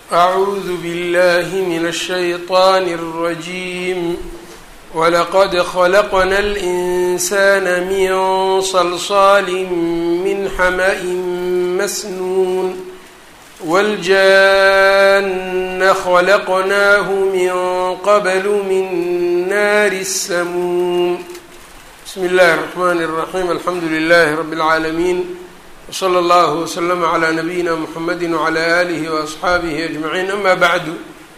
أعوذ بالله من الشيطان الرجيم ولقد خلقنا الإنسان من صلصال من حمأ مسنون والجان خلقناه من قبل من نار السموم بسم الله الرحمن الرحيم الحمد لله رب العالمين وصلى الله وسلم على نبيina mحamedi وعlى آlihi وأصxaabihi أجمaعiin ama bعdu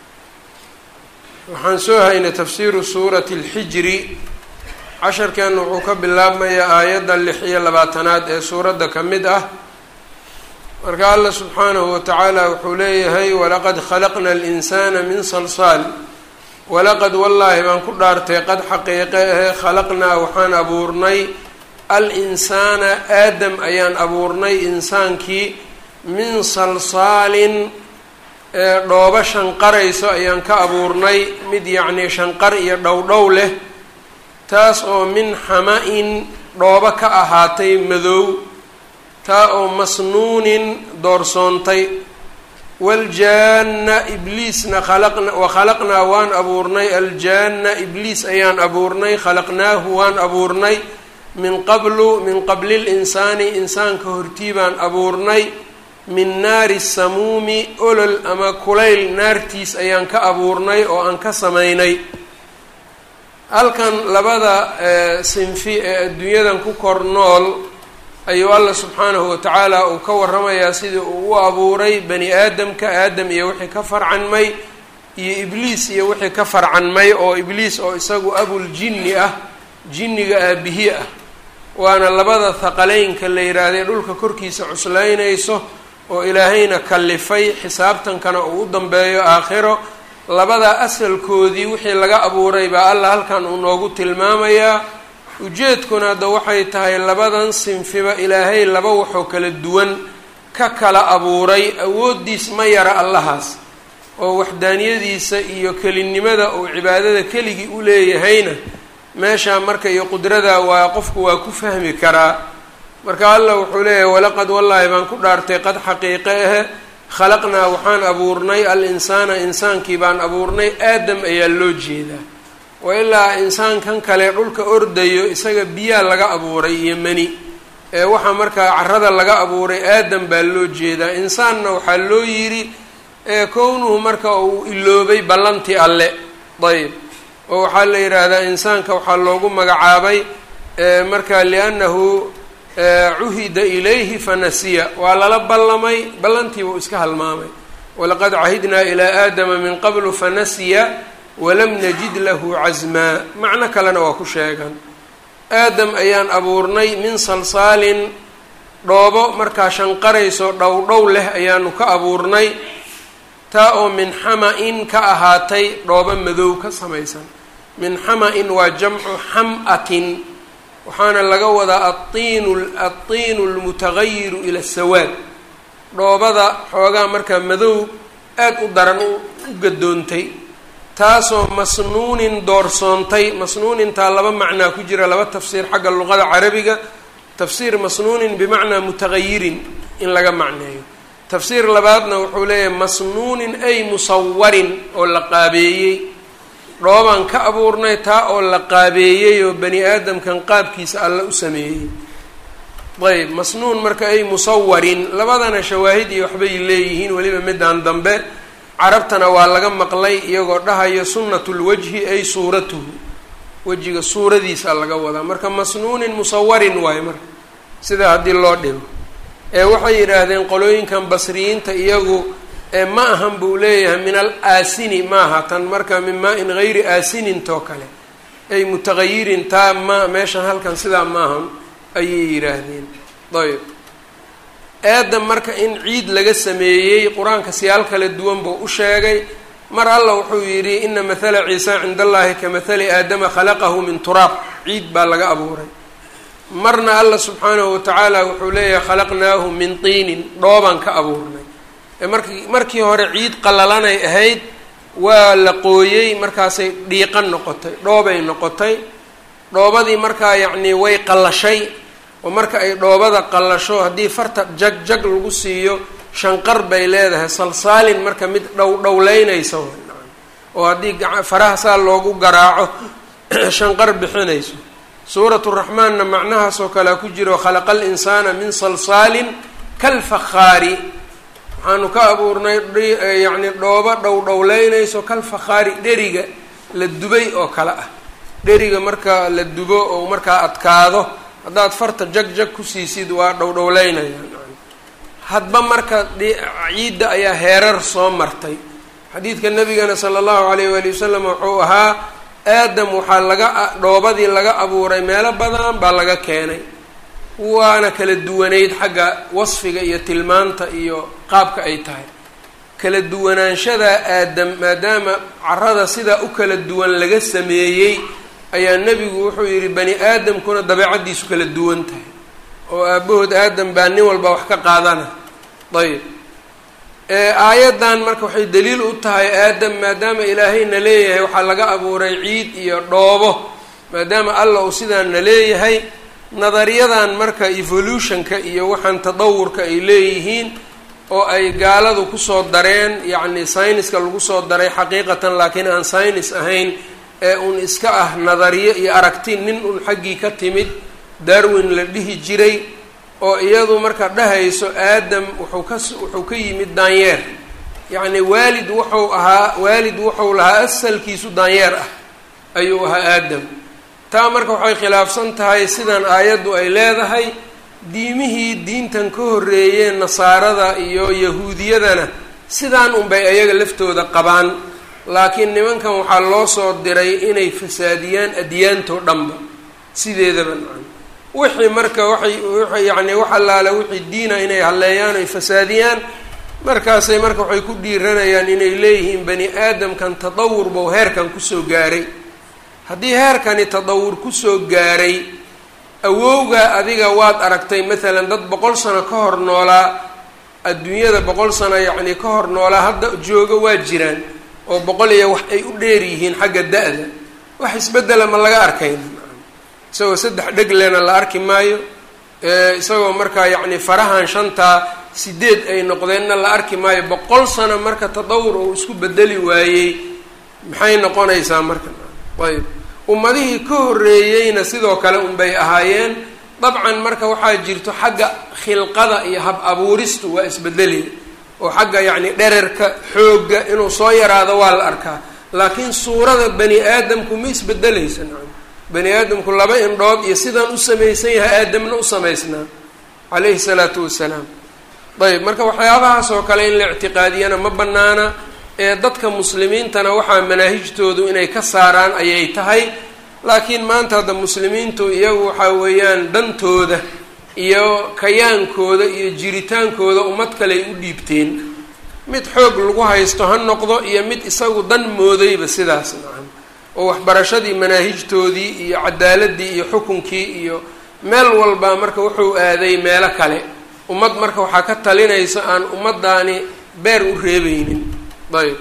waxaan soo haynay tafsiru suuraةi الxijri casharkeena wuxuu ka bilaabmayaa aayadda lix iyo labaatanaad ee suuradda ka mid ah marka alla subxaanahu watacaala wuxuu leeyahay walaqad khalaqna الإnsana min salsaal walaqad wallaahi baan ku dhaartay qad xaqiiqe ahe khalaqnaa waxaan abuurnay al-insaana aadam ayaan abuurnay insaankii min salsaalin ee dhoobo shanqarayso ayaan ka abuurnay mid yacnii shanqar iyo dhowdhow leh taas oo min xama-in dhoobo ka ahaatay madow taa oo masnuunin doorsoontay waljaana ibliisna khalaqna wa khalaqnaa waan abuurnay aljaana ibliis ayaan abuurnay khalaqnaahu waan abuurnay min qablu min qabli linsaani insaanka hortii baan abuurnay min naari samuumi olol ama kulayl naartiis ayaan ka abuurnay oo aan ka samaynay halkan labada sinfi ee adduunyadan ku kor nool ayuu alla subxaanahu watacaala uu ka waramayaa sidii uu u abuuray bani aadamka aadam iyo wixii ka farcanmay iyo ibliis iyo wixii ka farcanmay oo ibliis oo isagu abuljinni ah jinniga aabihi ah waana labada haqaleynka la yidhaahday dhulka korkiisa cuslaynayso oo ilaahayna kallifay xisaabtankana uu u dambeeyo aakhiro labada asalkoodii wixii laga abuuray baa alla halkan uu noogu tilmaamayaa ujeedkuna hadda waxay tahay labadan sinfiba ilaahay laba waxoo kala duwan ka kala abuuray awooddiis ma yara allahaas oo waxdaaniyadiisa iyo kelinimada uu cibaadada keligii u leeyahayna meeshaa marka iyo qudrada waa qofku waa ku fahmi karaa marka allah wuxuu leeyahay walaqad wallaahi baan ku dhaartay qad xaqiiqe ahe khalaqnaa waxaan abuurnay al insaana insaankii baan abuurnay aadam ayaa loo jeedaa wa ilaa insaankan kale dhulka ordayo isaga biyaa laga abuuray iyo mani ee waxaa markaa carada laga abuuray aadam baa loo jeedaa insaanna waxaa loo yidhi ee kownuhu marka uu iloobay ballantii alle ayb oo waxaa la yidhaahdaa insaanka waxaa loogu magacaabay marka liannahu cuhida ilayhi fanasiya waa lala ballamay ballantiiba uu iska halmaamay walaqad cahidnaa ilaa aadama min qablu fanasiya walam najid lahu casmaa macno kalena waa ku sheegan aadam ayaan abuurnay min salsaalin dhoobo markaa shanqarayso dhowdhow leh ayaanu ka abuurnay taa oo min xama-in ka ahaatay dhoobo madow ka samaysan min xama-in waa jamcu xam-atin waxaana laga wadaa aiinu aiinu lmutagayiru ila sawaad dhoobada xoogaa markaa madow aad u daran u gadoontay taasoo masnuunin doorsoontay masnuunintaa laba macnaa ku jira laba tafsiir xagga luqada carabiga tafsiir masnuunin bimacnaa mutagayirin in laga macneeyo tafsiir labaadna wuxuu leeyahay masnuunin ay musawarin oo la qaabeeyey dhoobaan ka abuurnay taa oo la qaabeeyey oo bani aadamkan qaabkiisa alla u sameeyey ayb masnuun marka ay musawarin labadana shawaahid iyo waxbay leeyihiin weliba midaan dambe carabtana waa laga maqlay iyagoo dhahayo sunnatulwajhi ay suuratuhu wejiga suuradiisa laga wadaa marka masnuunin musawarin waayo marka sidaa haddii loo dhigo ee waxay yidhaahdeen qolooyinkan basriyiinta iyagu ma ahan buu leeyahay min al aasini maaha tan marka min maa-in gayri aasininto kale ay mutagayirin taa ma meeshan halkan sidaa maahan ayay yidhaahdeen ayb aadam marka in ciid laga sameeyey qur-aanka siyaal kala duwan buu u sheegay mar alla wuxuu yidhi ina mathala ciisa cinda allahi ka mathali aadama khalaqahu min turaab ciid baa laga abuuray marna alla subxaanahu watacaala wuxuu leeyahay khalaqnaahu min tiinin dhoobaan ka abuurnay markii markii hore ciid qallalanay ahayd waa la qooyey markaasay dhiiqan noqotay dhoobay noqotay dhoobadii markaa yacnii way qallashay oo marka ay dhoobada qallasho haddii farta jag jag lagu siiyo shanqar bay leedahay salsaalin marka mid dhow dhowleynaysa oo haddii faraha saa loogu garaaco shanqar bixinayso suuratu raxmaanna macnahaas oo kalea ku jiro khalaqa alinsaana min salsaalin kalfakhaari waxaanu ka abuurnay yacni dhoobo dhow dhowleynayso kalfakhaari dheriga la dubay oo kale ah dheriga marka la dubo oo markaa adkaado haddaad farta jag jag ku siisid waa dhowdhowleynaya hadba marka ciidda ayaa heerar soo martay xadiidka nabigana sala allahu alayh waali wasalam wuxuu ahaa aadam waxaa laga dhoobadii laga abuuray meelo badan baa laga keenay waana kala duwanayd xagga wasfiga iyo tilmaanta iyo qaabka ay tahay kala duwanaanshadaa aadam maadaama carada sidaa u kala duwan laga sameeyey ayaa nebigu wuxuu yidhi bani aadamkuna dabeecaddiisu kala duwan tahay oo aabahood aadam baa nin walba wax ka qaadana ayb aayaddan marka waxay daliil u tahay aadam maadaama ilaahayna leeyahay waxaa laga abuuray ciid iyo dhoobo maadaama allah uu sidaana leeyahay nadariyadan marka evolutionka iyo waxaan tadawurka ay leeyihiin oo ay gaaladu kusoo dareen yacni syniska lagu soo daray xaqiiqatan laakiin aan synis ahayn ee uun iska ah nadariyo iyo aragti nin un xaggii ka timid darwin la dhihi jiray oo iyadu marka dhahayso aadam wuxuu ka wuxuu ka yimid daanyeer yacni waalid wuxuu ahaa waalid wuxuu lahaa asalkiisu daanyeer ah ayuu ahaa aadam taa marka waxay khilaafsan tahay sidan aayaddu ay leedahay diimihii diintan ka horreeyeen nasaarada iyo yahuudiyadana sidaan unbay ayaga laftooda qabaan laakiin nimankan waxaa loo soo diray inay fasaadiyaan adyaantoo dhanba sideedaba nacan wixii marka waxay yacni wax allaale wixii diina inay halleeyaan oy fasaadiyaan markaasay marka waxay ku dhiiranayaan inay leeyihiin bani aadamkan tadawur bou heerkan kusoo gaaray haddii heerkani tadawur kusoo gaaray awowgaa adiga waad aragtay maalan dad boqol sano ka hor noolaa adduunyada boqol sano yacni ka hor noolaa hadda jooga waa jiraan oo boqol iyo wax ay u dheer yihiin xagga da-da wax isbeddela ma laga arkayn isagoo saddex dheglena la arki maayo isagoo markaa yacni farahan shantaa sideed ay noqdeenna la arki maayo boqol sano marka tadawur uu isku bedeli waayey maxay noqonaysaa marka ayb ummadihii ka horreeyeyna sidoo kale unbay ahaayeen dabcan marka waxaa jirto xagga khilqada iyo hab abuuristu waa isbedeli oo xagga yacni dhererka xoogga inuu soo yaraado waa la arkaa laakiin suurada bani aadamku ma isbedelaysa nacam bani aadamku laba indhood iyo sidaan u samaysan yahay aadamna u samaysnaa calayhi salaatu wasalaam ayb marka waxyaabahaas oo kale in la ictiqaadiyana ma banaana ee dadka muslimiintana waxaa manaahijtoodu inay ka saaraan ayay tahay laakiin maanta hadda muslimiintu iyagu waxaa weeyaan dantooda iyo kayaankooda iyo jiritaankooda ummad kaley u dhiibteen mid xoog lagu haysto ha noqdo iyo mid isagu dan moodayba sidaas nacam oo waxbarashadii manaahijtoodii iyo cadaaladii iyo xukunkii iyo meel walba marka wuxuu aaday meelo kale ummad marka waxaa ka talinaysa aan ummaddaani beer u reebeynin ayb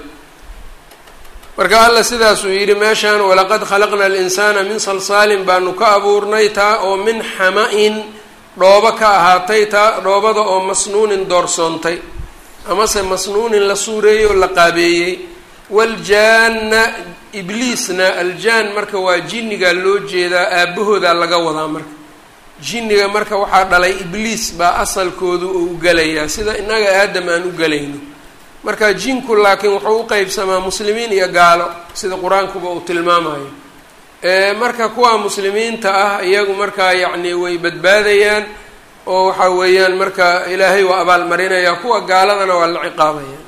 marka alla sidaasuu yidhi meeshaan walaqad khalaqna alinsaana min salsaalin baanu ka abuurnay taa oo min xama-in dhoobo ka ahaatay taa dhoobada oo masnuunin doorsoontay amase masnuunin la suureeyey oo la qaabeeyey waljaana ibliisna aljaan marka waa jinnigaa loo jeedaa aabahoodaa laga wadaa marka jinniga marka waxaa dhalay ibliis baa asalkoodu uu gelayaa sida innaga aadam aan u gelayno marka jinku laakiin wuxuu u qeybsamaa muslimiin iyo gaalo sida qur-aankuba uu tilmaamayo marka kuwa muslimiinta ah iyagu markaa yacni way badbaadayaan oo waxa weeyaan marka ilaahay waa abaalmarinaya kuwa gaaladana waa la ciqaabaya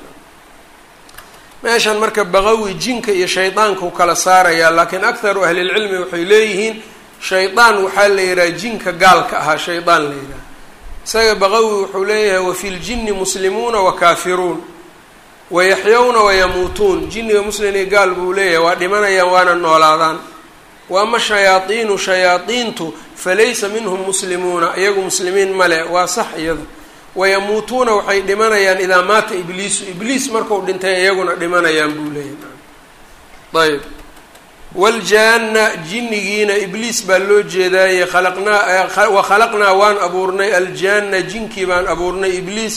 meeshan marka baqawi jinka iyo shaydaanka u kala saaraya laakiin akharu ahlilcilmi waxay leeyihiin shaydaan waxaa la yidhaha jinka gaalka ahaa shaydaan la yidhaha isaga baqawi wuxuu leeyahay wafi ljini muslimuuna wa kaafiruun wayaxyawna wayamuutuun jinniga muslim iyo gaal buu leeyahay waa dhimanayaan waana noolaadaan wa ama shayaadiinu shayaadiintu falaysa minhum muslimuuna iyagu muslimiin male waa sax iyada wayamuutuuna waxay dhimanayaan idaa maata ibliisu ibliis marku dhintay iyaguna dhimanayaan buu leeyahay ayb waljaana jinnigiina ibliis baa loo jeedaaye khalaqnaa wa khalaqnaa waan abuurnay aljaana jinkii baan abuurnay ibliis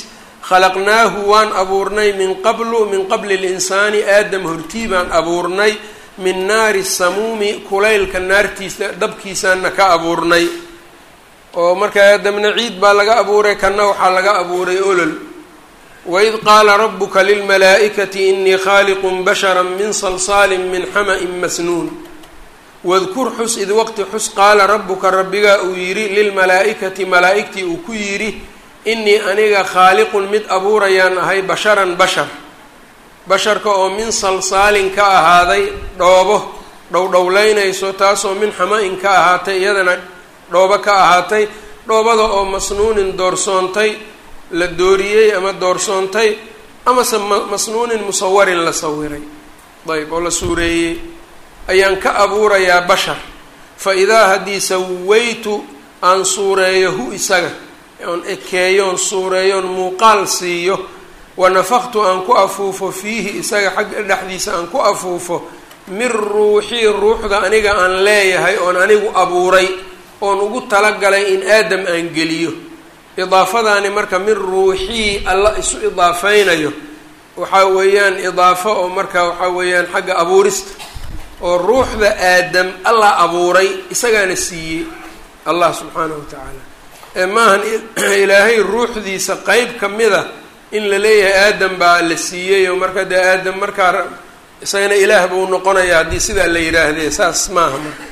khalaqnaahu waan abuurnay min qablu min qabli linsaani aadam hortii baan abuurnay min naari samuumi kulaylka naartiisa dabkiisaana ka abuurnay oo markaa aadamna ciid baa laga abuuray kanna waxaa laga abuuray olol waid qaala rabuka lilmalaa'ikati inii khaaliqun bashara min salsaalin min xama-in masnuun wadkur xus id waqti xus qaala rabuka rabbigaa uu yidhi lilmalaa'ikati malaa'igtii uu ku yidhi inii aniga khaaliqun mid abuurayaan ahay basharan bashar basharka oo min salsaalin ka ahaaday dhoobo dhowdhowleynayso taasoo min xama-in ka ahaatay iyadana dhoobo ka ahaatay dhoobada oo masnuunin doorsoontay la dooriyey ama doorsoontay amase masnuunin musawarin la sawiray ayb oo la suureeyey ayaan ka abuurayaa bashar fa idaa haddii sawaytu aan suureeyo hu isaga oon ekeeyoon suureeyoon muuqaal siiyo wanafaqtu aan ku afuufo fiihi isaga xagga dhexdiisa aan ku afuufo min ruuxii ruuxda aniga aan leeyahay oon anigu abuuray oon ugu talagalay in aadam aan geliyo idaafadaani marka min ruuxii alla isu idaafeynayo waxaa weeyaan idaafo oo marka waxaa weeyaan xagga abuurista oo ruuxda aadam allah abuuray isagaana siiyey allah subxaanahu wa tacaala ee maahan ilaahay ruuxdiisa qeyb ka mida in la leeyahay aadam baa la siiyey oo marka dee aadam markaa isagana ilaah buu noqonaya haddii sidaa la yidhaahdee saas maaha marka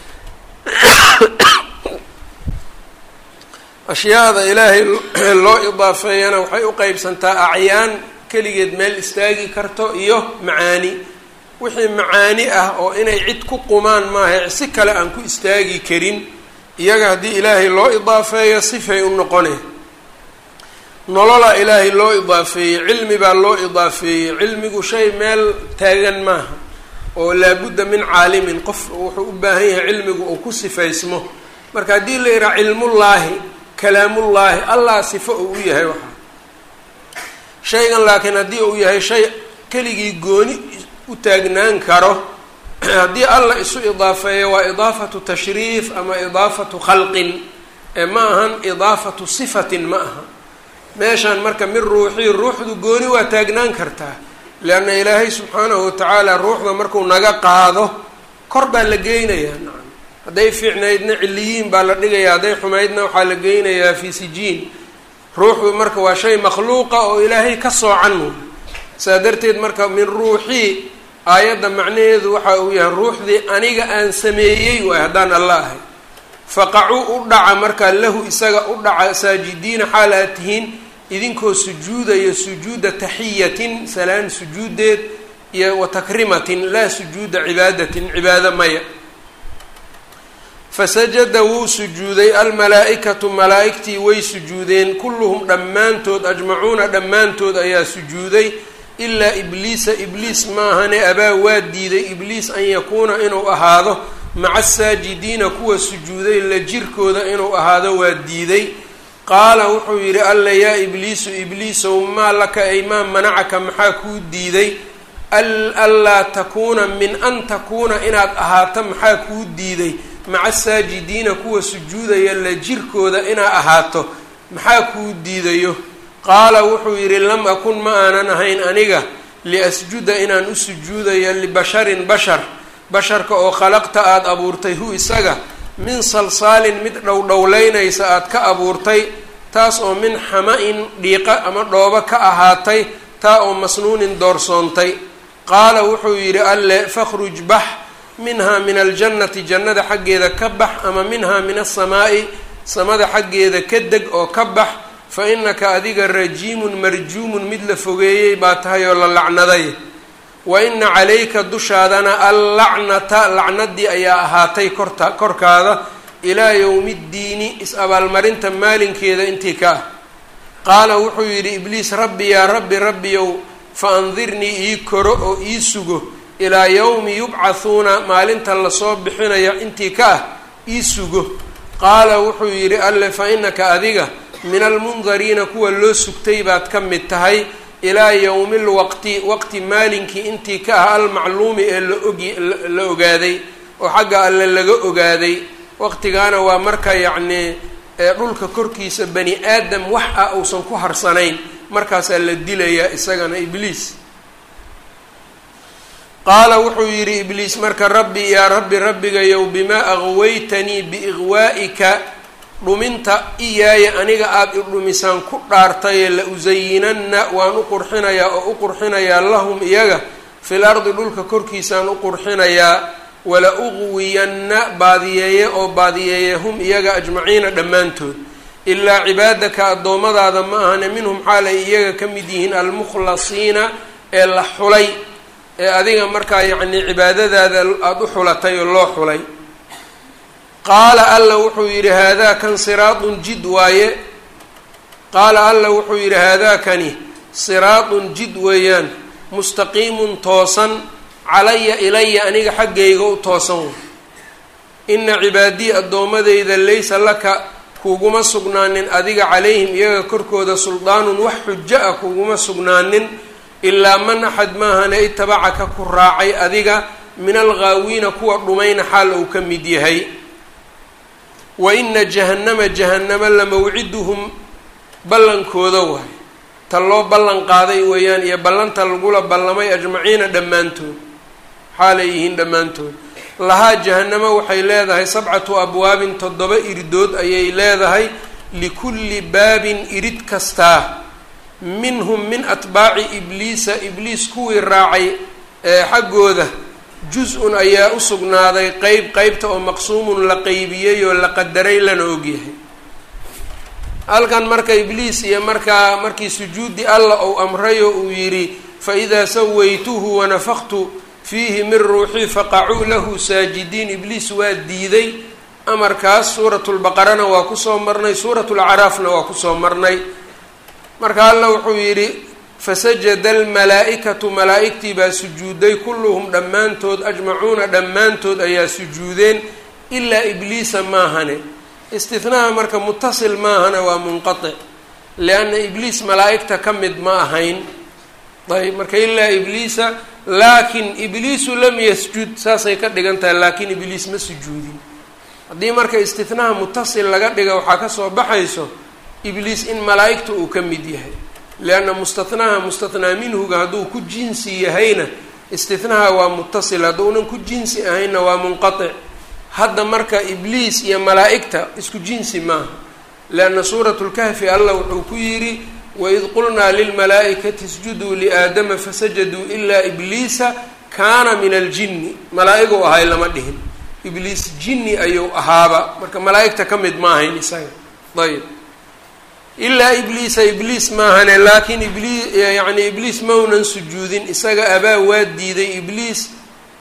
ashyaada ilaahay loo idaafeeyana waxay u qeybsantaa acyaan keligeed meel istaagi karto iyo macaani wixii macaani ah oo inay cid ku qumaan maaha si kale aan ku istaagi karin iyaga haddii ilaahay loo idaafeeyo sifay u noqone nolola ilaahay loo idaafeeyey cilmi baa loo idaafeeyey cilmigu shay meel taagan maaha oo laabudda min caalimin qof wuxuu u baahan yahay cilmigu uu ku sifaysmo marka haddii la yidhaha cilmullaahi kalaamullaahi allah sifo uu u yahay waxaa shaygan laakiin haddii uu yahay shay keligii gooni u taagnaan karo haddii allah isu idaafeeyo waa idaafatu tashriif ama idaafatu khalqin ee ma ahan idaafatu sifatin ma aha meeshaan marka min ruuxii ruuxdu gooni waa taagnaan kartaa leanna ilaahay subxaanahu watacaala ruuxda markuu naga qaado kor baa la geynayaa nacam hadday fiicnaydna ciliyiin baa la dhigayaa hadday xumaydna waxaa la geynayaa fi sijiin ruuxdu marka waa shay makhluuqa oo ilaahay ka soocan saa darteed marka min ruuxii aayadda macnaheedu waxa uu yahay ruuxdii aniga aan sameeyey waay haddaan alla ahay faqacuu u dhaca markaa lahu isaga u dhaca saajidiina xaal aad tihiin idinkoo sujuudaya sujuuda taxiyatin salaan sujuudeed iyo wa takrimatin laa sujuuda cibaadatin cibaado maya fasajada wuu sujuuday almalaa-ikatu malaa-igtii way sujuudeen kulluhum dhammaantood ajmacuuna dhammaantood ayaa sujuuday ilaa ibliisa ibliis maahane abaa waa diiday ibliis an yakuuna inuu ahaado maca asaajidiina kuwa sujuuday la jirkooda inuu ahaado waa diiday qaala wuxuu yidhi alla yaa ibliisu ibliisow maa laka ay maa manacaka maxaa kuu diiday anlaa takuuna min an takuuna inaad ahaato maxaa kuu diiday maca asaajidiina kuwa sujuudaya la jirkooda inaa ahaato maxaa kuu diidayo qaala wuxuu yidhi lam akun ma aanan ahayn aniga liasjuda inaan u sujuudayo libasharin bashar basharka oo khalaqta aada abuurtay hu isaga min salsaalin mid dhowdhowleynaysa aada ka abuurtay taas oo min xama-in dhiiqa ama dhoobo ka ahaatay taa oo masnuunin doorsoontay qaala wuxuu yidhi alle fakhruj bax minhaa min aljannati jannada xaggeeda ka bax ama minhaa min asamaa'i samada xaggeeda ka deg oo ka bax fa innaka adiga rajiimun marjuumun mid la fogeeyey baa tahay oo la lacnaday wa ina calayka dushaadana allacnata lacnadii ayaa ahaatay korta korkaada ilaa yowmi ddiini is-abaalmarinta maalinkeeda intii ka ah qaala wuxuu yidhi ibliis rabbi yaa rabbi rabbiyow fa andirnii ii koro oo ii sugo ilaa yowmi yubcathuuna maalinta lasoo bixinayo intii ka ah ii sugo qaala wuxuu yidhi alle fa innaka adiga min almundariina kuwa loo sugtay baad ka mid tahay ilaa yowmi lwaqti waqti maalinkii intii ka ah almacluumi ee laogi la ogaaday oo xagga alle laga ogaaday waqtigaana waa marka yacnii dhulka korkiisa bani aadam wax ah uusan ku harsanayn markaasaa la dilayaa isagana ibliis qaala wuxuu yidhi ibliis marka rabbi yaa rabbi rabbigayow bimaa aqwaytanii biiqwaa'ika dhuminta iyaaya aniga aada i dhumisaan ku dhaartaye la usayinanna waan u qurxinayaa oo u qurxinayaa lahum iyaga fil ardi dhulka korkiisaan u qurxinayaa wala uqwiyanna baadiyeeye oo baadiyeeye hum iyaga ajmaciina dhammaantood ilaa cibaadaka addoommadaada ma ahane minhum xaalay iyaga ka mid yihiin almukhlasiina ee la xulay ee adiga markaa yacnii cibaadadaada aada u xulatay oo loo xulay qaala alla wuxuu yidhi haadaa kan siraadun jid waaye qaala alla wuxuu yidhi haadaakani siraadun jid weeyaan mustaqiimun toosan calaya ilaya aniga xaggayga u toosan way ina cibaadii addoommadayda laysa laka kuguma sugnaanin adiga calayhim iyaga korkooda suldaanun wax xujo ah kuguma sugnaanin ilaa man axad maahane itabacaka ku raacay adiga min alghaawiina kuwa dhumayna xaal uu ka mid yahay wa ina jahannama jahannama la mawciduhum ballankooda waay ta loo ballan qaaday weeyaan iyo ballanta lagula ballamay ajmaciina dhammaantood xaalay yihiin dhammaantood lahaa jahannamo waxay leedahay sabcatu abwaabin toddoba iridood ayay leedahay likulli baabin irid kastaa minhum min atbaaci ibliisa ibliis kuwii raacay ee xaggooda jus-un ayaa u sugnaaday qeyb qeybta oo maqsuumun la qeybiyey oo la qadaray lana ogyahay halkan marka ibliis iyo markaa markii sujuudi alla ou amrayo uu yidhi fa idaa sawaytuhu wanafaktu fiihi min ruuxii faqacuu lahu saajidiin ibliis waa diiday amarkaas suuratulbaqarana waa kusoo marnay suuratulacraafna waa kusoo marnay marka alla wuxuu yidhi fasajada almalaa-ikatu malaa-igtii baa sujuuday kulluhum dhammaantood ajmacuuna dhammaantood ayaa sujuudeen ilaa ibliisa maahane istihnaha marka mutasil maahana waa munqatic lianna ibliis malaa-igta ka mid ma ahayn ayb marka ilaa ibliisa laakin ibliisu lam yasjud saasay ka dhigan tahay laakiin ibliis ma sujuudin haddii marka istihnaha mutasil laga dhiga waxaa kasoo baxayso ibliis in malaa-igta uu ka mid yahay lianna mustatnaha mustathnaa minhuga hadduu ku jinsi yahayna istihnaha waa mutasil hadduunan ku jinsi ahaynna waa munqatic hadda marka ibliis iyo malaa-igta isku jinsi maaha lianna suuratu lkahfi allah wuxuu ku yidhi waid qulnaa lilmalaa-ikati isjuduu liaadama fasajaduu ilaa ibliisa kaana min aljinni malaa-iguu ahay lama dhihin ibliis jinni ayuu ahaaba marka malaa-igta ka mid ma ahayn isaga ayb ilaa ibliisa ibliis maahane laakiin ibliis yacni ibliis maunan sujuudin isaga abaa waa diiday ibliis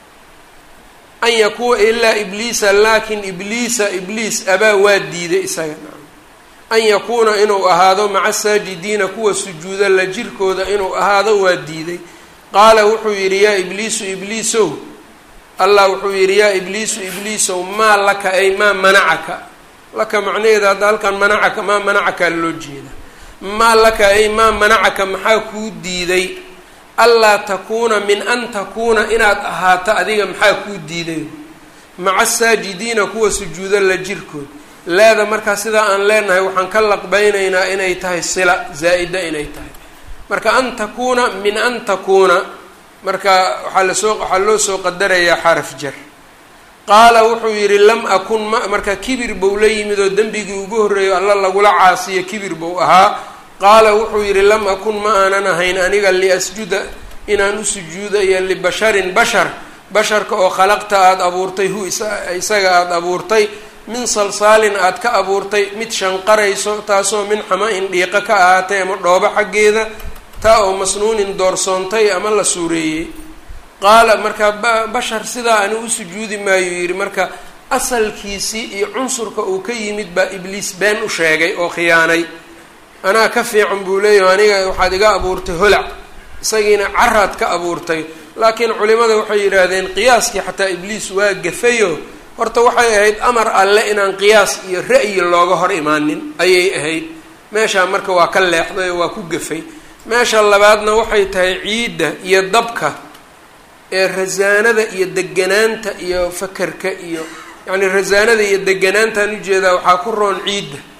an yakuuna ilaa ibliisa laakin ibliisa ibliis abaa waa diiday isaga an yakuuna inuu ahaado maca saajidiina kuwa sujuuda la jirkooda inuu ahaado waa diiday qaala wuxuu yidhi yaa ibliisu ibliisow allah wuxuu yidhi yaa ibliisu ibliisow maa laka ay maa manacaka laka macnaheeda hadda halkan manacaka maa manacaka loo jeeda maa laka ay maa manacaka maxaa kuu diiday allaa takuuna min an takuuna inaad ahaato adiga maxaa kuu diiday maca saajidiina kuwa sujuuda la jirkood laada markaa sidaa aan leenahay waxaan ka laqbaynaynaa inay tahay sila zaa-ida inay tahay marka an takuuna min an takuuna marka waxaa lasoo waxaa loo soo qadarayaa xaraf jar qaala wuxuu yidhi lam akun ma marka kibir buu la yimid oo dembigii ugu horreeyo alla lagula caasiyo kibir buu ahaa qaala wuxuu yidhi lam akun ma aanan ahayn aniga liasjuda inaan u sujuudayo libasharin bashar basharka oo khalaqta aada abuurtay hu isaga aada abuurtay min salsaalin aada ka abuurtay mid shanqarayso taasoo min xama-in dhiiqo ka ahaatay ama dhoobo xaggeeda taa oo masnuunin doorsoontay ama la suureeyey qaala marka bashar sidaa ani u sujuudi maayo yidhi marka asalkiisii iyo cunsurka uu ka yimid baa ibliis been u sheegay oo khiyaanay anaa ka fiican buu leeyahay aniga waxaad iga abuurtay holac isagiina caraad ka abuurtay laakiin culimada waxay yidhaahdeen qiyaaskii xataa ibliis waa gafayo horta waxay ahayd amar alle inaan qiyaas iyo ra'yi looga hor imaanin ayay ahayd meeshaa marka waa ka leexday oo waa ku gafay meesha labaadna waxay tahay ciidda iyo dabka ee rasaanada iyo deganaanta iyo fakerka iyo yacni rasaanada iyo deganaantaan ujeedaa waxaa ku roon ciidda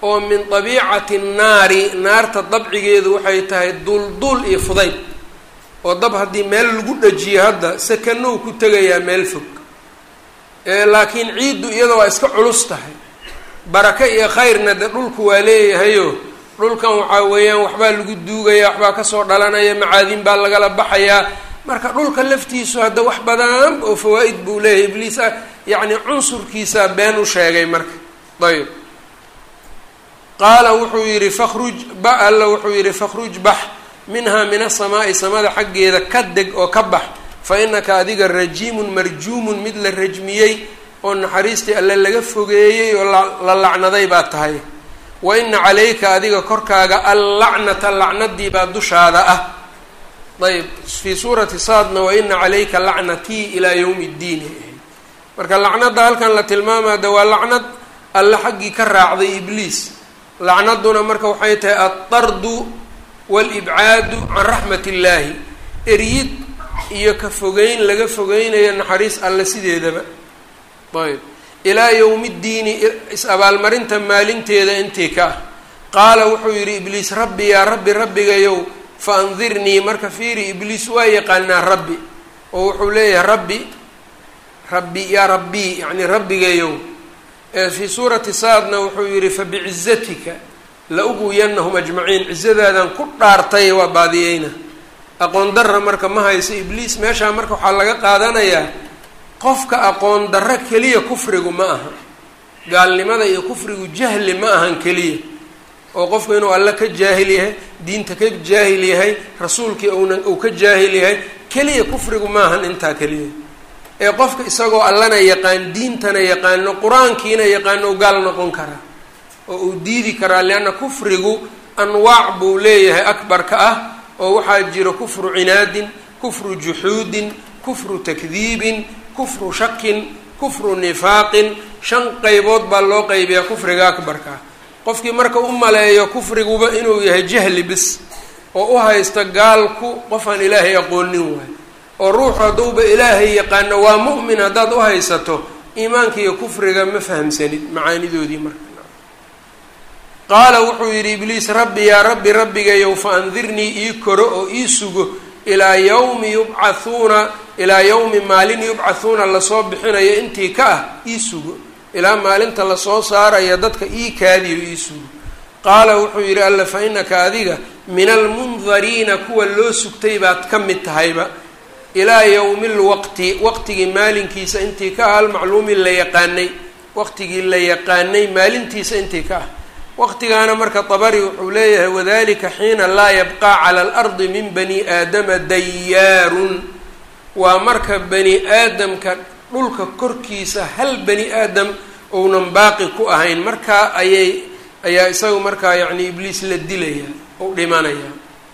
oo min dabiicati nnaari naarta dabcigeedu waxay tahay dulduul iyo fudayd oo dab haddii meel lagu dhajiyo hadda sakanow ku tegayaa meel fog laakiin ciiddu iyada waa iska culus tahay baraka iyo khayrna de dhulku waa leeyahayo dhulkan waxaa weeyaan waxbaa lagu duugaya waxbaa kasoo dhalanaya macaadin baa lagala baxayaa marka dhulka laftiisu hadda wax badan oo fawaa-id buu leeyahay ibliis ah yacni cunsurkiisaa been u sheegay marka ayb qaala wuxuu yidhi fakhruj ba alla wuxuu yidhi fakhruj bax minhaa min asamaa'i samada xaggeeda ka deg oo ka bax fa inaka adiga rajiimun marjuumun mid la rajmiyey oo naxariistii alle laga fogeeyey oo la lacnaday baa tahay wa ina calayka adiga korkaaga allacnata lacnadii baa dushaada ah ayb fii suurati saadna wa ina calayka lacnatii ilaa yowmi ddiin marka lacnadda halkan la tilmaamada waa lacnad alle xaggii ka raacday ibliis lacnaduna marka waxay tahay altardu waalibcaadu can raxmat illaahi eryid iyo ka fogeyn laga fogeynayo naxariis alle sideedaba ayb ilaa yowmi ddiini is-abaalmarinta maalinteeda intii ka ah qaala wuxuu yidhi ibliis rabbi yaa rabbi rabbigayow fa andirnii marka fiiri ibliis waa yaqaanaa rabbi oo wuxuu leeyahay rabbi rabbi yaa rabbii yacni rabbigayow fii suurati saadna wuxuu yidhi fabicizatika la uguyanahum ajmaciin cizadaadan ku dhaartay waa baadiyeyna aqoon darra marka ma hayso ibliis meeshaa marka waxaa laga qaadanayaa qofka aqoon darro keliya kufrigu ma aha gaalnimada iyo kufrigu jahli ma ahan keliya oo qofku inuu alle ka jaahil yahay diinta ka jaahil yahay rasuulkii una uu ka jaahil yahay keliya kufrigu ma ahan intaa keliya ee qofka isagoo allana yaqaan diintana yaqaano qur-aankiina yaqaano gaal noqon karaa oo uu diidi karaa leanna kufrigu anwaac buu leeyahay akbarka ah oo waxaa jiro kufru cinaadin kufru juxuudin kufru takdiibin kufru shakin kufru nifaaqin shan qaybood baa loo qaybiyaa kufriga akbarka ah qofkii marka u maleeyo kufriguba inuu yahay jahli bis oo u haysta gaalku qofaan ilaahay aqoonin waayo oo ruuxu hadduuba ilaahay yaqaano waa mu'min haddaad u haysato iimaanka iyo kufriga ma fahamsanid macaanidoodii marka qaala wuxuu yidhi ibliis rabbi yaa rabbi rabbigayow fa andirnii ii koro oo ii sugo ilaa yawmi yubcathuuna ilaa yawmi maalin yubcathuuna lasoo bixinayo intii ka ah ii sugo ilaa maalinta lasoo saaraya dadka ii kaadiyo ii sugo qaala wuxuu yidhi alla fa inaka adiga min almundariina kuwa loo sugtay baad ka mid tahayba ilaa yowmi lwaqti waqtigii maalinkiisa intii ka ah almacluumi la yaqaanay waqtigii la yaqaanay maalintiisa intii ka ah waqtigaana marka dabari wuxuu leeyahay wadalika xiina laa yabqaa cala alardi min bani aadama dayaarun waa marka bani aadamka dhulka korkiisa hal bani aadam ounan baaqi ku ahayn markaa ayay ayaa isagu markaa yacni ibliis la dilaya ou dhimanaya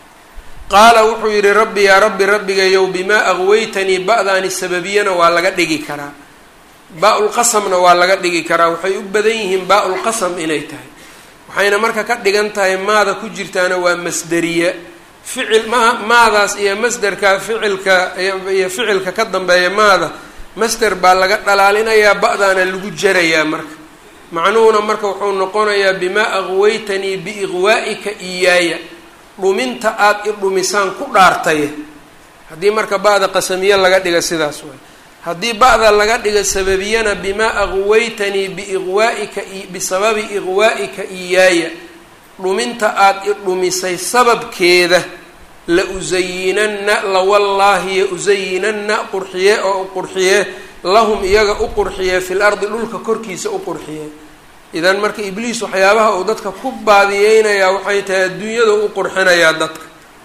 qaala wuxuu yidhi rabbi yaa rabbi rabbigayow bimaa aqwaytanii ba-daani sababiyana waa laga dhigi karaa baa-ulqasamna waa laga dhigi karaa waxay u badan yihiin baa-ulqasam inay tahay waxayna marka ka dhigan tahay maada ku jirtaana waa masderiya ficil ma maadaas iyo masderka ficilka iyo ficilka ka dambeeya maada masder baa laga dhalaalinayaa ba-daana lagu jarayaa marka macnuhuna marka wuxuu noqonayaa bimaa aqwaytanii biiqwaa'ika iyaaya dhuminta aada i dhumisaan ku dhaartay haddii marka ba-da qasamiye laga dhiga sidaas waay haddii ba-da laga dhiga sababiyana bimaa aqwaytanii biiqwaa'ika bisababi iqwaa'ika iyaaya dhuminta aada i dhumisay sababkeeda la usayinanna lawallaahi ya usayinanna qurxiye oo qurxiye lahum iyaga u qurxiye fil ardi dhulka korkiisa u qurxiye idan marka ibliis waxyaabaha uu dadka ku baadiyeynayaa waxay tahay adduunyada u qurxinayaa dadka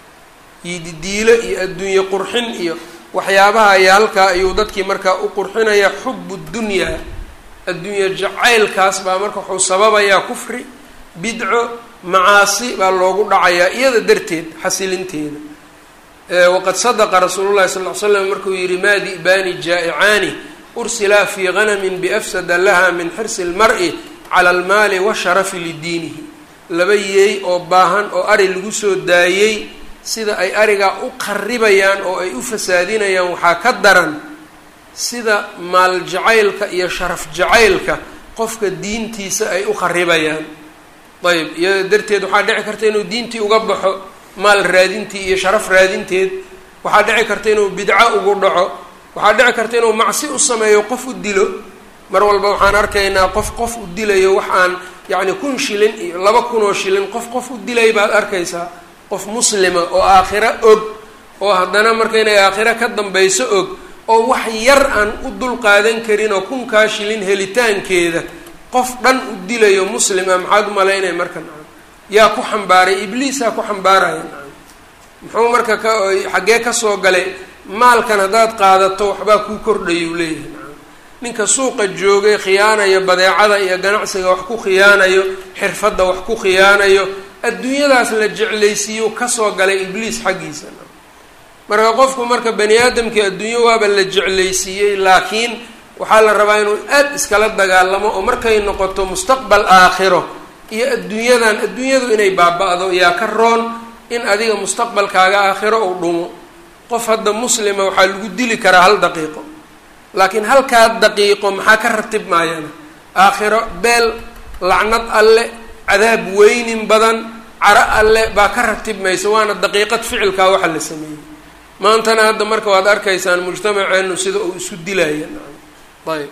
yididiilo iyo adduunye qurxin iyo waxyaabaha ayaa halkaa ayuu dadkii markaa u qurxinayaa xubu dunyaa adduunye jacaylkaas baa marka wuxuu sababayaa kufri bidco macaasi baa loogu dhacayaa iyada darteed xasilinteeda waqad sadaqa rasuulu llahi sal ly slam markuu yihi maa di'baani jaa'icaani ursilaa fii ganamin biafsada laha min xirsi lmar-i cala almaali washarafi lidiinihi laba yeey oo baahan oo ari lagu soo daayey sida ay arigaa u qaribayaan oo ay u fasaadinayaan waxaa ka daran sida maal jacaylka iyo sharaf jacaylka qofka diintiisa ay u qaribayaan ayb iyada darteed waxaa dhici karta inuu diintii uga baxo maal raadintii iyo sharaf raadinteed waxaa dhici karta inuu bidco ugu dhaco waxaa dhici karta inuu macsi u sameeyo qof u dilo mar walba waxaan arkaynaa qof qof u dilayo wax aan yacni kun shilin iyo laba kunoo shilin qof qof u dilay baad arkaysaa qof muslima oo aakhiro og oo haddana marka inay aakhiro ka dambayso og oo wax yar aan u dul qaadan karin oo kunkaa shilin helitaankeeda qof dhan u dilayo muslima maxaad umalaynaya marka nacam yaa ku xambaaray ibliisaa ku xambaaraya nacam muxuu marka ka xaggee kasoo galay maalkan haddaad qaadato waxbaa kuu kordhayuu leeyahay nacam ninka suuqa joogay khiyaanayo badeecada iyo ganacsiga wax ku khiyaanayo xirfadda wax ku khiyaanayo adduunyadaas la jeclaysiiyo kasoo galay ibliis xaggiisa nacam marka qofku marka bani aadamkii adduunyo waaba la jeclaysiiyey laakiin waxaa la rabaa inuu aad iskala dagaalamo oo markay noqoto mustaqbal aakhiro iyo adduunyadan adduunyadu inay baaba-do yaa ka roon in adiga mustaqbalkaaga aakhiro uu dhumo qof hadda muslima waxaa lagu dili karaa hal daqiiqo laakiin halkaa daqiiqo maxaa ka ratib maayana aakhiro beel lacnad alle cadaab weynin badan caro alle baa ka ratib maysa waana daqiiqad ficilkaa waxa la sameeyey maantana hadda marka waad arkaysaan mujtamaceenu sida uu isu dilaya ayb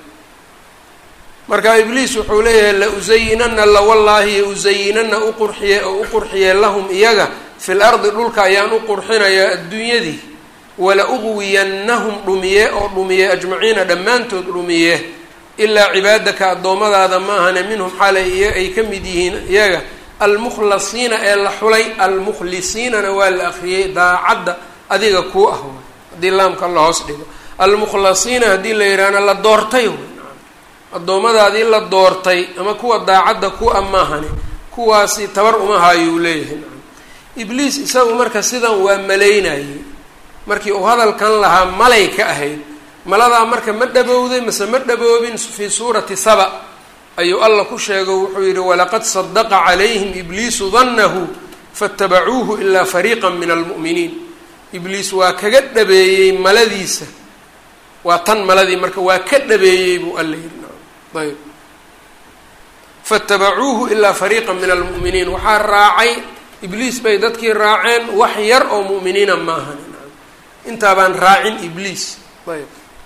marka ibliis wuxuu leeyahay la usayinana la wallaahi usayinana uqurxiye oo u qurxiye lahum iyaga fil ardi dhulka ayaan u qurxinayaa adduunyadii wala uqwiyannahum dhumiye oo dhumiye ajmaciina dhammaantood dhumiye ilaa cibaadaka addoommadaada maahane minhum xalay iyo ay ka mid yihiin iyaga almukhlasiina ee la xulay almukhlisiinana waa la akriyey daacadda adiga kuu ah haddii laamka la hoos dhigo almukhlasiina haddii la yidhaahna la doortay addoommadaadii la doortay ama kuwa daacadda ku a maahane kuwaasi tabar uma haayuu leeyahay ibliis isagu marka sidan waa malaynayey markii uu hadalkan lahaa malay ka ahayd maladaa marka ma dhabowday mase ma dhaboobin fii suurati saba ayuu alla ku sheego wuxuu yidhi walaqad sadaqa calayhim ibliisu dannahu faatabacuuhu ilaa fariiqa min almu'miniin ibliis waa kaga dhabeeyey maladiisa waa tan maladii marka waa ka dhabeeyey buu alla yidhi ayb faatabacuuhu ilaa fariiqa min almu'miniin waxaa raacay ibliis bay dadkii raaceen wax yar oo mu'miniina maahan intaabaan raacin ibliis ayb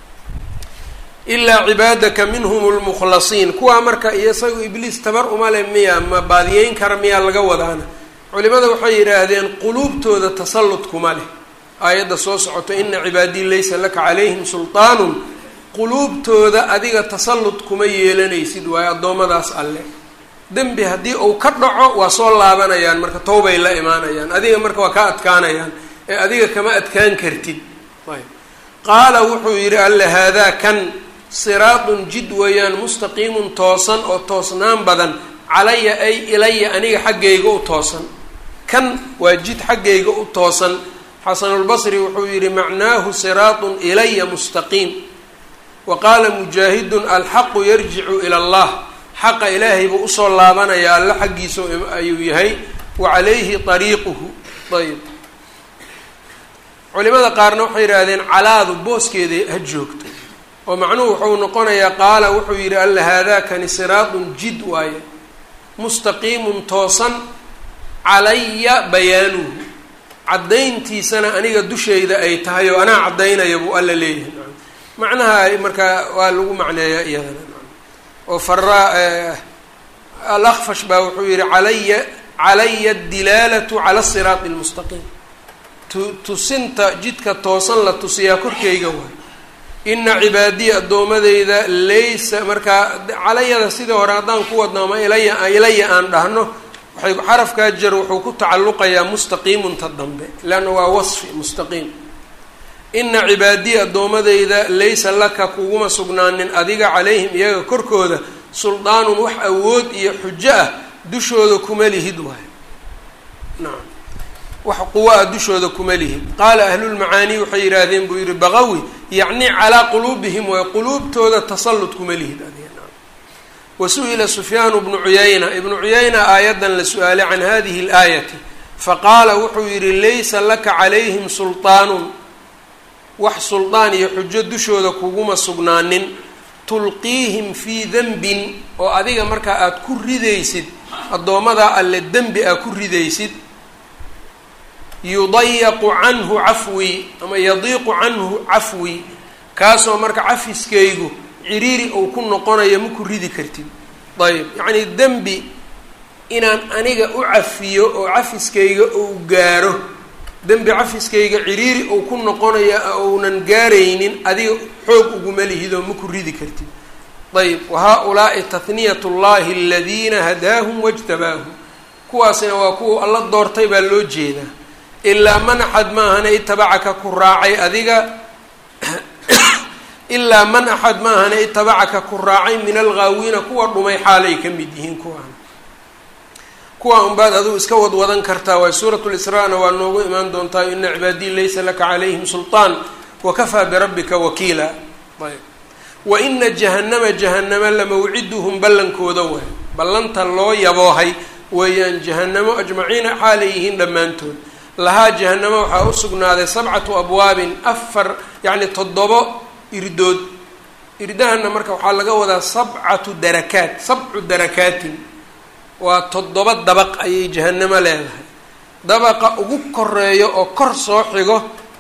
ilaa cibaadaka minhum lmukhlasiin kuwaa marka iyo isagu ibliis tabar uma le miya ma baadiyeyn kara miyaa laga wadaana culimada waxay yidhaahdeen quluubtooda tasallud kuma leh aayadda soo socoto ina cibaadii laysa laka calayhim sulطaanun quluubtooda adiga tasallud kuma yeelanaysid waayo addoommadaas alle dembi haddii uu ka dhaco waa soo laabanayaan marka towbay la imaanayaan adiga marka waa ka adkaanayaan ee adiga kama adkaan kartid qaala wuxuu yidhi alle haadaa kan siraatun jid weeyaan mustaqiimun toosan oo toosnaan badan calaya ay ilaya aniga xaggayga u toosan kan waa jid xaggayga u toosan xasanulbasri wuxuu yidhi macnaahu siraatun ilaya mustaqiim wa qaala mujaahidun alxaqu yarjicu ila allah xaqa ilaahay buu usoo laabanayaa alle xaggiisa ayuu yahay wa calayhi ariiquhu ayb culimada qaarna waxay yidhaahdeen calaadu booskeeda ha joogto oo macnuhu wuxuu noqonayaa qaala wuxuu yidhi alla haadaakani siraatun jid waaye mustaqiimun toosan calaya bayaanuhu caddayntiisana aniga dushayda ay tahay oo anaa caddaynaya buu alla leeyahay macnaha markaa waa lagu macneeyaa iyadana oo faraa alakfash baa wuxuu yihi calaya calaya adilaalatu cala siraati lmustaqiim tusinta jidka toosan la tusiyaa korkayga waay ina cibaadiya addoomadeyda laysa markaa calayada sidii hore haddaan ku wadno ama ilaya ilaya aan dhahno waxay xarafkaa jar wuxuu ku tacalluqayaa mustaqiimunta dambe leanna waa wasfi mustaqiim ina cibaadiya addoomadeyda laysa laka kuguma sugnaanin adiga calayhim iyaga korkooda suldaanun wax awood iyo xujo ah dushooda kuma lihid waay nacam wax quwa a dushooda kuma lihid qaala ahlulmacaanii waxay yidhaahdeen buu yihi baqawi yacni calaa quluubihim waay quluubtooda tasallud kuma lihid adiga nacam wa su-ila sufyaanu bnu cuyayna ibnu cuyayna aayaddan la su-aalay can hadihi alaayati faqaala wuxuu yidhi laysa laka calayhim sulطaanun wax suldaan iyo xujo dushooda kuguma sugnaanin tulqiihim fii denbin oo adiga markaa aada ku ridaysid addoommada alle dembi aa ku ridaysid yudayaqu canhu cafwi ama yadiiqu canhu cafwi kaasoo marka cafiskaygu ciriiri uu ku noqonayo ma ku ridi kartid ayb yacnii dembi inaan aniga u cafiyo oo cafiskayga uu gaaro dembi cafiskayga ciriiri uu ku noqonayo ounan gaaraynin adiga xoog uguma lihidoo ma ku ridi kartid ayb wa haa-ulaai tahniyat llahi aladiina hadaahum wajtabaahum kuwaasina waa kuwa alla doortay baa loo jeedaa ilaa man axad maahana itabacaka ku raacay adiga ilaa man axad maahana itabacaka ku raacay min alghaawiina kuwa dhumay xaalay ka mid yihiin kuwaan kuwa unbaad adigu iska wadwadan kartaa waay suuratu lisraa-na waa noogu imaan doontaa ina cibaadii laysa laka calayhim sulطaan wakafaa birabbika wakiila ayb wa ina jahannama jahanama lamawciduhum ballankooda waay ballanta loo yaboohay weeyaan jahanamo ajmaciina xaalay yihiin dhammaantood lahaa jahanamo waxaa u sugnaaday sabcatu abwaabin afar yacni toddobo irdood irdahana marka waxaa laga wadaa sabcatu darakaat sabcu darakaatin waa toddoba dabaq ayay jahanamo leedahay dabaqa ugu koreeyo oo kor soo xigo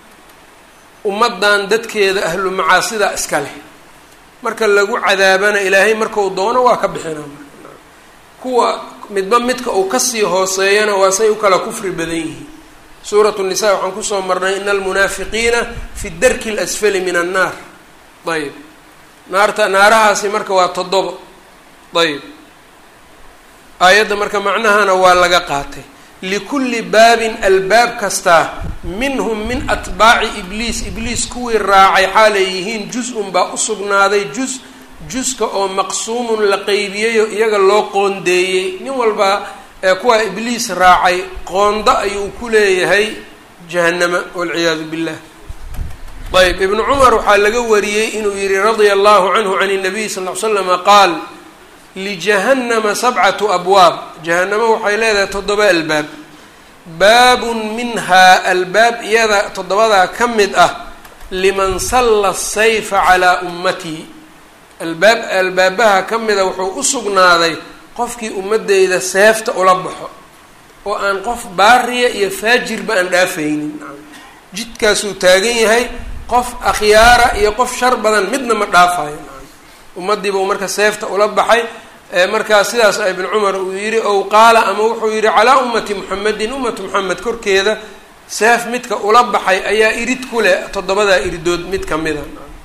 ummaddan dadkeeda ahlu macaasida iska leh marka lagu cadaabana ilaahay markau doono waa ka bixinaa marka kuwa midba midka uu kasii hooseeyana waa say u kala kufri badan yihiin suuratu nisa waxaan kusoo marnay ina almunaafiqiina fi darki اlasfali min annaar ayb naarta naarahaasi marka waa toddobo ayb aayadda marka macnahana waa laga qaatay likulli baabin albaab kastaa minhum min atbaaci ibliis ibliis kuwii raacay xaalay yihiin juz-un baa usugnaaday juz juska oo maqsuumun la qeybiyeyo iyaga loo qoondeeyey nin walba ee kuwa ibliis raacay qoondo ayuu ku leeyahay jahanama walciyaadu billah ayb ibnu cumar waxaa laga wariyey inuu yihi radia allahu canhu can الnabiy sal l slama qaal lijahannama sabcatu abwaab jahanamo waxay leedahay toddoba albaab baabun minhaa albaab iyada toddobadaa ka mid ah liman salla sayfa calaa ummatii albaab albaabaha ka mida wuxuu u sugnaaday qofkii ummadeyda seefta ula baxo oo aan qof baariya iyo faajirba aan dhaafaynin jidkaasuu taagan yahay qof akhyaara iyo qof shar badan midna ma dhaafayo ummadiiba uu marka seefta ula baxay markaa sidaas ibn cumar uu yihi ow qaala ama wuxuu yihi calaa ummati muxamedin ummatu moxamed korkeeda seef midka ula baxay ayaa irid ku leh toddobadaa iridood mid kamida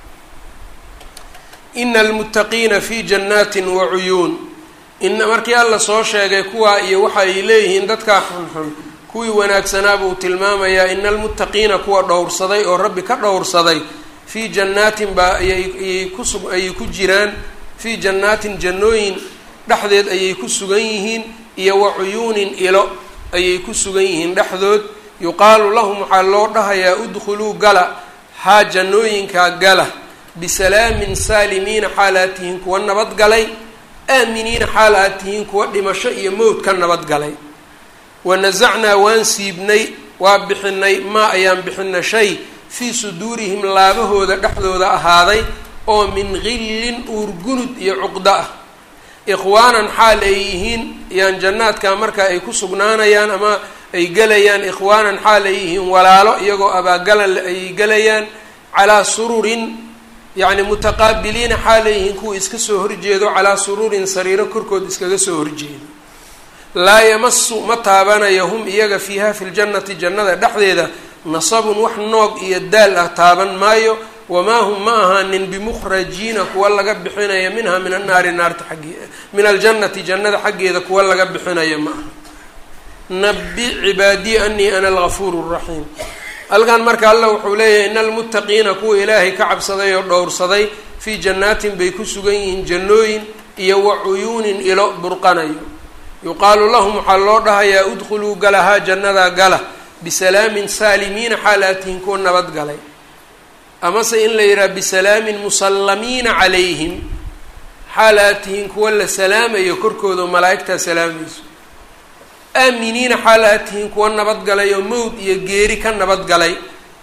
ina almuttaqiina fi janaatin wa cuyuun ina markii alla soo sheegay kuwaa iyo waxa ay leeyihiin dadkaa xunxun kuwii wanaagsanaa buu tilmaamayaa ina almuttaqiina kuwa dhowrsaday oo rabbi ka dhowrsaday fii jannaatin baa ayay kusug ayay ku jiraan fii jannaatin jannooyin dhexdeed ayay ku sugan yihiin iyo wa cuyuunin ilo ayay ku sugan yihiin dhexdood yuqaalu lahum waxaa loo dhahayaa udkhuluu gala haa jannooyinkaa gala bisalaamin saalimiina xaal aad tihiin kuwa nabadgalay aaminiina xaal aad tihiin kuwa dhimasho iyo mowd ka nabadgalay wanasacnaa waan siibnay waa bixinay maa ayaan bixina shay fii suduurihim laabahooda dhexdooda ahaaday oo min gillin uurgunud iyo cuqdo ah ikhwaanan xaal ay yihiin yaan jannaadka marka ay ku sugnaanayaan ama ay gelayaan ikhwaanan xaal ay yihiin walaalo iyagoo abaagalan ay gelayaan calaa sururin yacni mutaqaabiliina xaal ay yihiin kuwa iska soo horjeedo calaa sururin sariiro korkood iskaga soo horjeedo laa yamasu ma taabanayo hum iyaga fiiha fi ljannati jannada dhexdeeda nasabun wax noog iyo daal ah taaban maayo wamaa hum ma ahaanin bimukhrajiina kuwa laga bixinaya minha min annaari naarta xaggee min aljannati jannada xaggeeda kuwa laga bixinaya ma aha nabi cibaadii anii ana algafuuru raxiim halkan marka allah wuxuu leeyahay ina almuttaqiina kuwa ilaahay ka cabsaday oo dhowrsaday fii jannaatin bay ku sugan yihiin jannooyin iyo wa cuyuunin ilo burqanayo yuqaalu lahum waxaa loo dhahayaa udkhuluu galahaa jannadaa gala bisalaamin saalimiina xaal aad tihiin kuwa nabadgalay amase in la yidhaha bisalaamin musallamiina calayhim xaal aad tihiin kuwa la salaamayo korkooda oo malaa'igtaa salaamayso aaminiina xaal aad tihiin kuwa nabadgalay oo mowd iyo geeri ka nabadgalay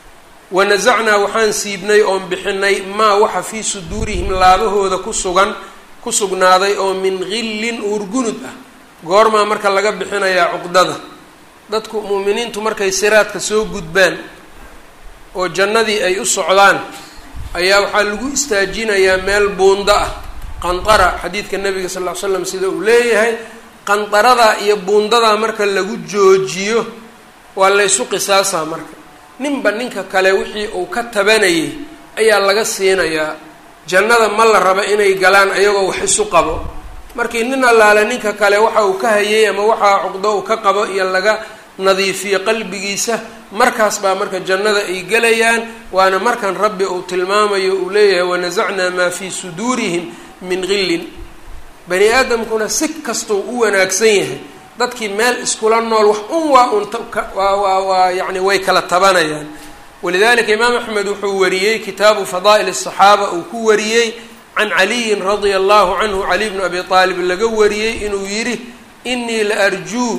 wanasacnaa waxaan siibnay oon bixinay maa waxa fii suduurihim laabahooda ku sugan ku sugnaaday oo min gillin uurgunud ah goormaa marka laga bixinayaa cuqdada dadku mu'miniintu markay siraadka soo gudbaan oo jannadii ay u socdaan ayaa waxaa lagu istaajinayaa meel buundo ah qandara xadiidka nabiga sal ll ly slam sida uu leeyahay qandaradaa iyo buundadaa marka lagu joojiyo waa laysu qisaasaa marka ninba ninka kale wixii uu ka tabanayay ayaa laga siinayaa jannada ma la raba inay galaan ayagoo wax isu qabo markii nin allaale ninka kale waxa uu ka hayay ama waxaa cuqdo uu ka qabo iyo laga nadiifiyo qalbigiisa markaas baa marka jannada ay gelayaan waana markan rabbi uu tilmaamayo uu leeyahay wanasacnaa maa fii suduurihim min gillin bani aadamkuna si kastuu u wanaagsan yahay dadkii meel iskula nool wax un waa un waa waa waa yacni way kala tabanayaan walidalika imaam axmed wuxuu wariyey kitaabu fadaa'il الصaxaaba uu ku wariyey can caliyin radia allahu canhu cali bnu abi aalib laga wariyey inuu yidhi inii la arjuu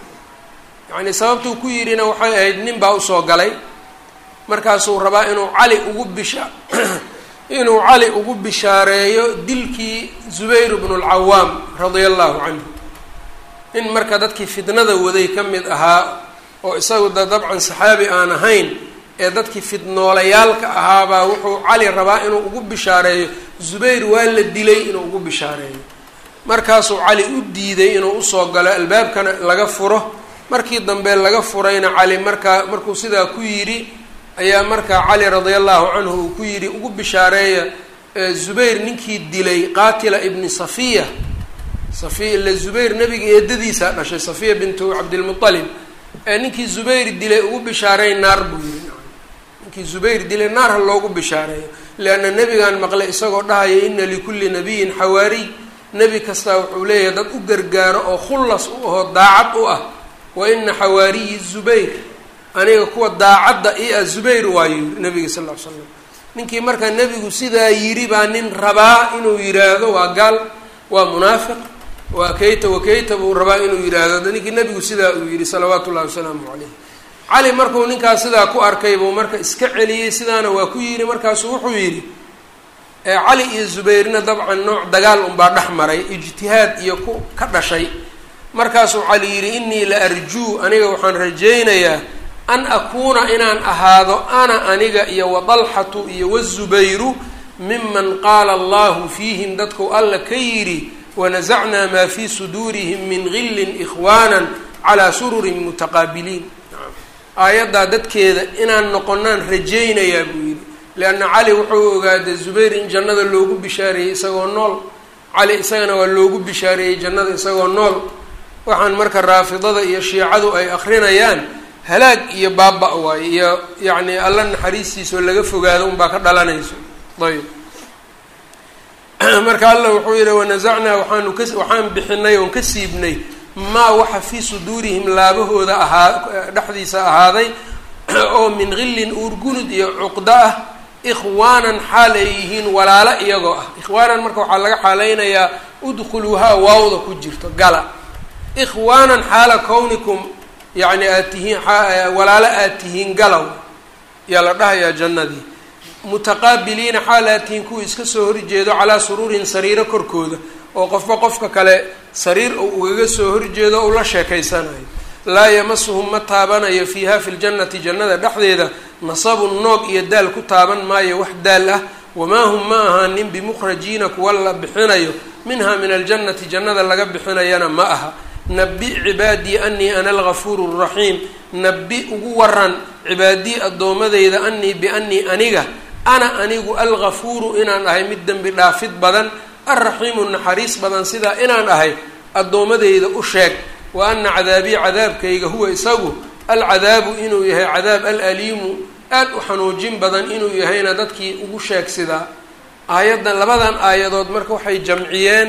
yani sababtuu ku yidhina waxay ahayd nin baa usoo galay markaasuu rabaa inuu cali ugu bisha inuu cali ugu bishaareeyo dilkii zubayr bnu اlcawaam radia allahu canhu nin marka dadkii fitnada waday ka mid ahaa oo isagu da dabcan saxaabi aan ahayn ee dadkii fidnoolayaalka ahaabaa wuxuu cali rabaa inuu ugu bishaareeyo zubayr waa la dilay inuu ugu bishaareeyo markaasuu cali u diiday inuu usoo galo albaabkana laga furo markii dambe laga furayna cali markaa markuu sidaa ku yidhi ayaa markaa cali radia allahu canhu uu ku yidhi ugu bishaareeya zubayr ninkii dilay qaatila ibni safiya safiya ila zubayr nabiga eedadiisaa dhashay safiya bintu cabdilmualib ee ninkii zubayr dilay ugu bishaareey naar buu yidhi ninkii zubayr dilay naar ha loogu bishaareeyo leanna nebigaan maqlay isagoo dhahaya ina likulli nabiyin xawaariy nebi kastaa wuxuu leeyahay dad u gargaaro oo khullas u ahoo daacad u ah wa ina xawaariyi zubayr aniga kuwa daacadda i ah zubayr waayo yiri nabiga sal ll ly slam ninkii markaa nebigu sidaa yidhi baa nin rabaa inuu yidhaahdo waa gaal waa munaafiq waa kayta wakayta buu rabaa inuu yidhaahdo ninkii nebigu sidaa uu yidhi salawaatu ullahi wasalaamu calayh cali markuu ninkaas sidaa ku arkay buu marka iska celiyey sidaana waa ku yidhi markaasuu wuxuu yidhi cali iyo zubayrna dabcan nooc dagaal unbaa dhex maray ijtihaad iyo ku ka dhashay markaasuu cali yidhi inii la arjuu aniga waxaan rajaynayaa an akuuna inaan ahaado ana aniga iyo wadalxatu iyo wazubayru miman qaala allahu fiihim dadku alla ka yidhi wanasacnaa maa fii suduurihim min gillin ikhwaana calaa sururin mutaqaabiliin aayaddaa dadkeeda inaan noqonaan rajaynayaa buu yidhi leanna cali wuxuu ogaaday zubayr in jannada loogu bishaareeyey isagoo nool cali isagana waa loogu bishaareeyey jannada isagoo nool waxaan marka raafidada iyo shiicadu ay akrinayaan halaag iyo baaba waaye iyo yacni alla naxariistiisa oo laga fogaado unbaa ka dhalanayso ayb marka alla wuxuu yihi wanasacnaa waxaanu ka waxaan bixinay oon ka siibnay maa waxa fii suduurihim laabahooda ahaa dhexdiisa ahaaday oo min gillin uurgunud iyo cuqdo ah ikhwaanan xaal ay yihiin walaalo iyagoo ah ikhwaanan marka waxaa laga xaaleynayaa udkhuluuhaa waawda ku jirto gala ikhwaanan xaala kownikum yacni aad tihiin walaalo aad tihiin galow yaa la dhahayaa jannadii mutaqaabiliina xaal aad tihiin kuwii iska soo horjeedo calaa suruurin sariiro korkooda oo qofba qofka kale sariir uu ugaga soo horjeedo o ula sheekaysanayo laa yamasuhum ma taabanayo fiiha fi ljannati jannada dhexdeeda nasabun noog iyo daal ku taaban maayo wax daal ah wamaa hum ma ahaanin bimukhrajiina kuwa la bixinayo minha min aljannati jannada laga bixinayana ma aha nabi cibaadii anii ana algafuuru raxiim nabi ugu waran cibaadii addoomadeyda anii bianii aniga ana anigu algafuuru inaan ahay mid dembi dhaafid badan alraxiimu naxariis badan sidaa inaan ahay addoomadeyda u sheeg wa ana cadaabii cadaabkayga huwa isagu alcadaabu inuu yahay cadaab alaliimu aad u xanuujin badan inuu yahayna dadkii ugu sheeg sidaa aayaddan labadan aayadood marka waxay jamciyeen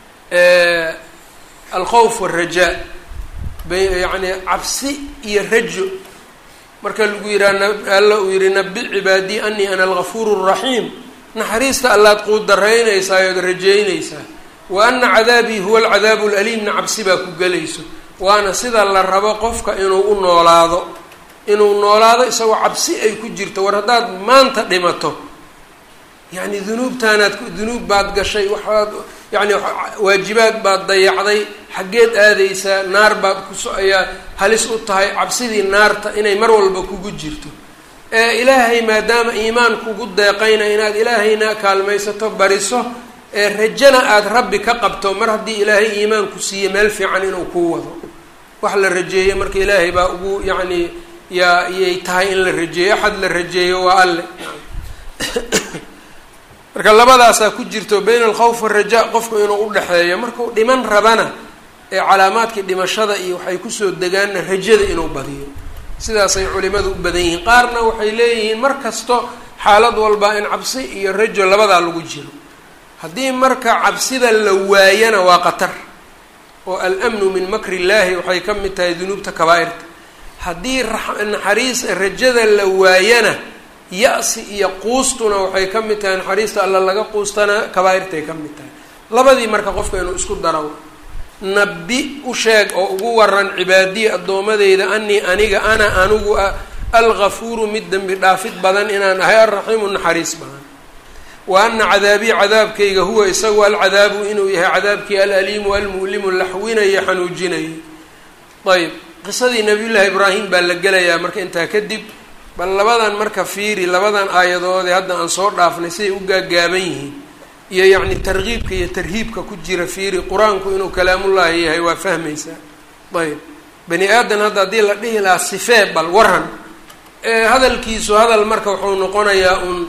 alkhowf waalrajaa yacni cabsi iyo rajo marka lagu yidhaha alla uu yihi nabi cibaadii anii ana algafuuru raxiim naxariista allaad quudaraynaysaa ood rajaynaysaa wa ana cadaabii huwa alcadaabu alaliimna cabsi baa ku gelayso waana sida la rabo qofka inuu u noolaado inuu noolaado isagoo cabsi ay ku jirto war haddaad maanta dhimato yacni dunuubtaanaad dunuub baad gashay waxaad yacni waajibaad baad dayacday xaggeed aadaysaa naar baad kuso ayaa halis u tahay cabsidii naarta inay mar walba kugu jirto ee ilaahay maadaama iimaan kugu deeqayna inaad ilaahayna kaalmaysato bariso ee rajana aada rabbi ka qabto mar haddii ilaahay iimaan ku siiye meel fiican inuu kuu wado wax la rajeeyo marka ilaahay baa ugu yacni yaa iyay tahay in la rajeeyo axad la rajeeyo waa alle marka labadaasaa ku jirto bayna alkhawf waraja qofku inuu udhexeeyo markuu dhiman rabana ee calaamaadkii dhimashada iyo waxay kusoo degaanna rajada inuu badiyo sidaasay culimadu u badan yihiin qaarna waxay leeyihiin mar kasto xaalad walba in cabsi iyo rajo labadaa lagu jiro haddii marka cabsida la waayana waa qatar oo al-amnu min makri illaahi waxay ka mid tahay dunuubta kabaa-irta haddii naxariis rajada la waayana ya-si iyo quustuna waxay ka mid tahay naxariista alla laga quustana kabaa-irtay ka mid tahay labadii marka qofka inuu isku daraw nabi u sheeg oo ugu waran cibaadiyi addoomadeyda anii aniga ana anigu ah algafuuru mid dembi dhaafid badan inaan ahay alraxiimu naxariis badan wa ana cadaabii cadaabkayga huwa isagu alcadaabu inuu yahay cadaabkii alaliimu almu'limu laxwinayo xanuujinayo ayb qisadii nabiyullaahi ibraahim baa la gelayaa marka intaa kadib bal labadan marka fiiri labadan aayadoodee hadda aan soo dhaafnay siday u gaagaaban yihiin iyo yacni tarkiibka iyo tarhiibka ku jira fiiri qur-aanku inuu kalaamullaahi yahay waa fahmaysaa ayb bani aadan hadda haddii la dhihi lahaa sifee bal waran hadalkiisu hadal marka wuxuu noqonayaa uun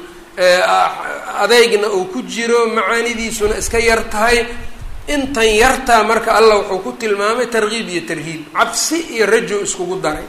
adeygna uu ku jiro macaanidiisuna iska yar tahay intan yartaa marka allah wuxuu ku tilmaamay tarkiib iyo tarhiib cabsi iyo rajo iskugu daray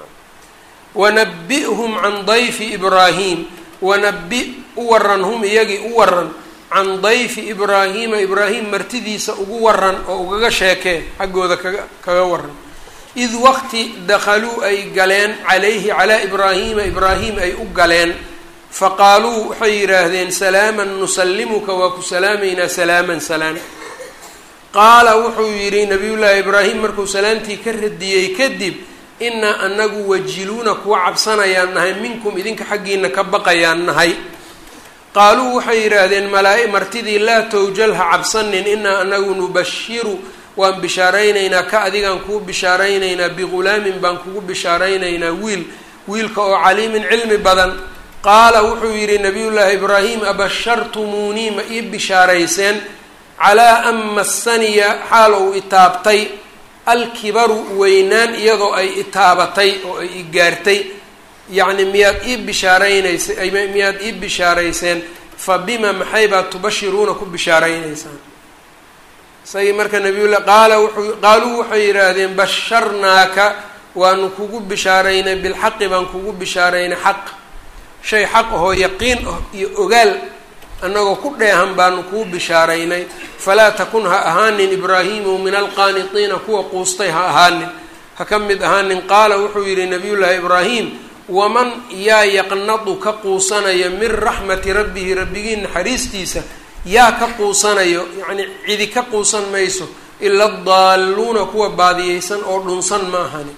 wanabi-hum can dayfi ibraahim wanabi u waran hum iyagii u waran can dayfi ibraahiima ibraahim martidiisa ugu waran oo ugaga sheekee xaggooda kaga kaga waran id waqti dakhaluu ay galeen calayhi calaa ibraahiima ibraahim ay u galeen faqaaluu waxay yidhaahdeen salaaman nusallimuka waa ku salaamaynaa salaaman salaan qaala wuxuu yidhi nabiyullaahi ibraahim markuu salaamtii ka radiyey kadib inaa anagu wajiluuna kuwa cabsanayaan nahay minkum idinka xaggiina ka baqayaan nahay qaaluu waxay yidhaahdeen malaa- martidii laa towjal ha cabsanin inaa anagu nubashiru waan bishaaraynaynaa ka adigaan kuu bishaaraynaynaa bighulaamin baan kugu bishaaraynaynaa wiil wiilka oo caliimin cilmi badan qaala wuxuu yidhi nabiyullaahi ibraahim abashartumuunii ma ii bishaarayseen calaa an massaniya xaal ou itaabtay alkibaru weynaan iyadoo ay itaabatay oo ay i gaartay yacni miyaad ii bishaaraynaysay miyaad ii bishaarayseen fa bima maxay baad tubashiruuna ku bishaaraynaysaan isagii marka nabiyullah qaala wuxuu qaaluu waxay yidhaahdeen basharnaaka waanu kugu bishaaraynay bilxaqi baan kugu bishaaraynay xaq shay xaq ahoo yaqiin ah iyo ogaal annagoo ku dheehan baanu kuu bishaaraynay falaa takun ha ahaanin ibraahiimu min alqaanitiina kuwa quustay ha ahaanin ha ka mid ahaanin qaala wuxuu yidhi nabiyullaahi ibraahim waman yaa yaqnadu ka quusanayo min raxmati rabbihi rabbigii naxariistiisa yaa ka quusanayo yacnii cidi ka quusan mayso ila daalluuna kuwa baadiyeysan oo dhunsan ma ahani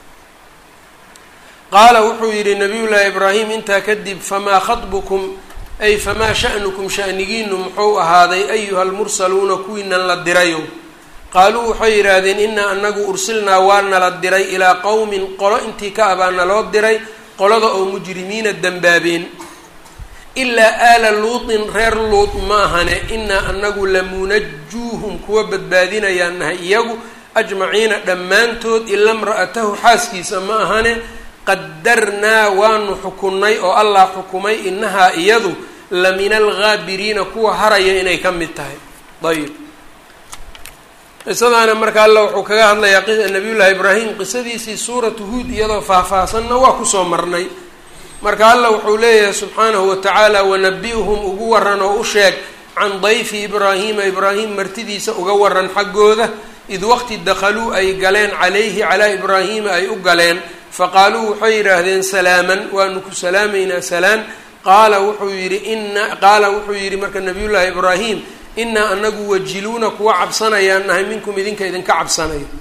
qaala wuxuu yidhi nabiyullaahi ibraahim intaa kadib famaa khatbukum ay famaa sha'nukum sha'nigiinu muxuu ahaaday ayuha almursaluuna kuwiinan la dirayo qaaluu waxay yidhaahdeen inaa anagu ursilnaa waa nala diray ilaa qowmin qolo intii ka ah baa naloo diray qolada oo mujrimiina dembaabeen ilaa aala luutin reer luut ma ahane inaa anagu lamunajuuhum kuwa badbaadinayaan nahay iyagu ajmaciina dhammaantood ila mra'atahu xaaskiisa ma ahane qadarnaa waanu xukunnay oo allah xukumay inahaa iyadu la min alghaabiriina kuwa haraya inay ka mid tahay ayib qisadaana marka alla wuxuu kaga hadlayaa nabiyullaahi ibraahim qisadiisii suuratu huud iyadoo faahfaahsanna waa kusoo marnay marka alla wuxuu leeyahay subxaanahu watacaala wanabi-hum ugu waran oo u sheeg can dayfi ibraahiima ibraahim martidiisa uga waran xaggooda id waqti dakhaluu ay galeen calayhi calaa ibraahiima ay u galeen faqaaluu waxay yidhaahdeen salaaman waanu ku salaamaynaa salaan qaala wuxuu yidhi ina qaala wuxuu yidhi marka nabiyullaahi ibraahim inaa anagu wajiluuna kuwa cabsanayaan nahay minkum idinka idinka cabsanayo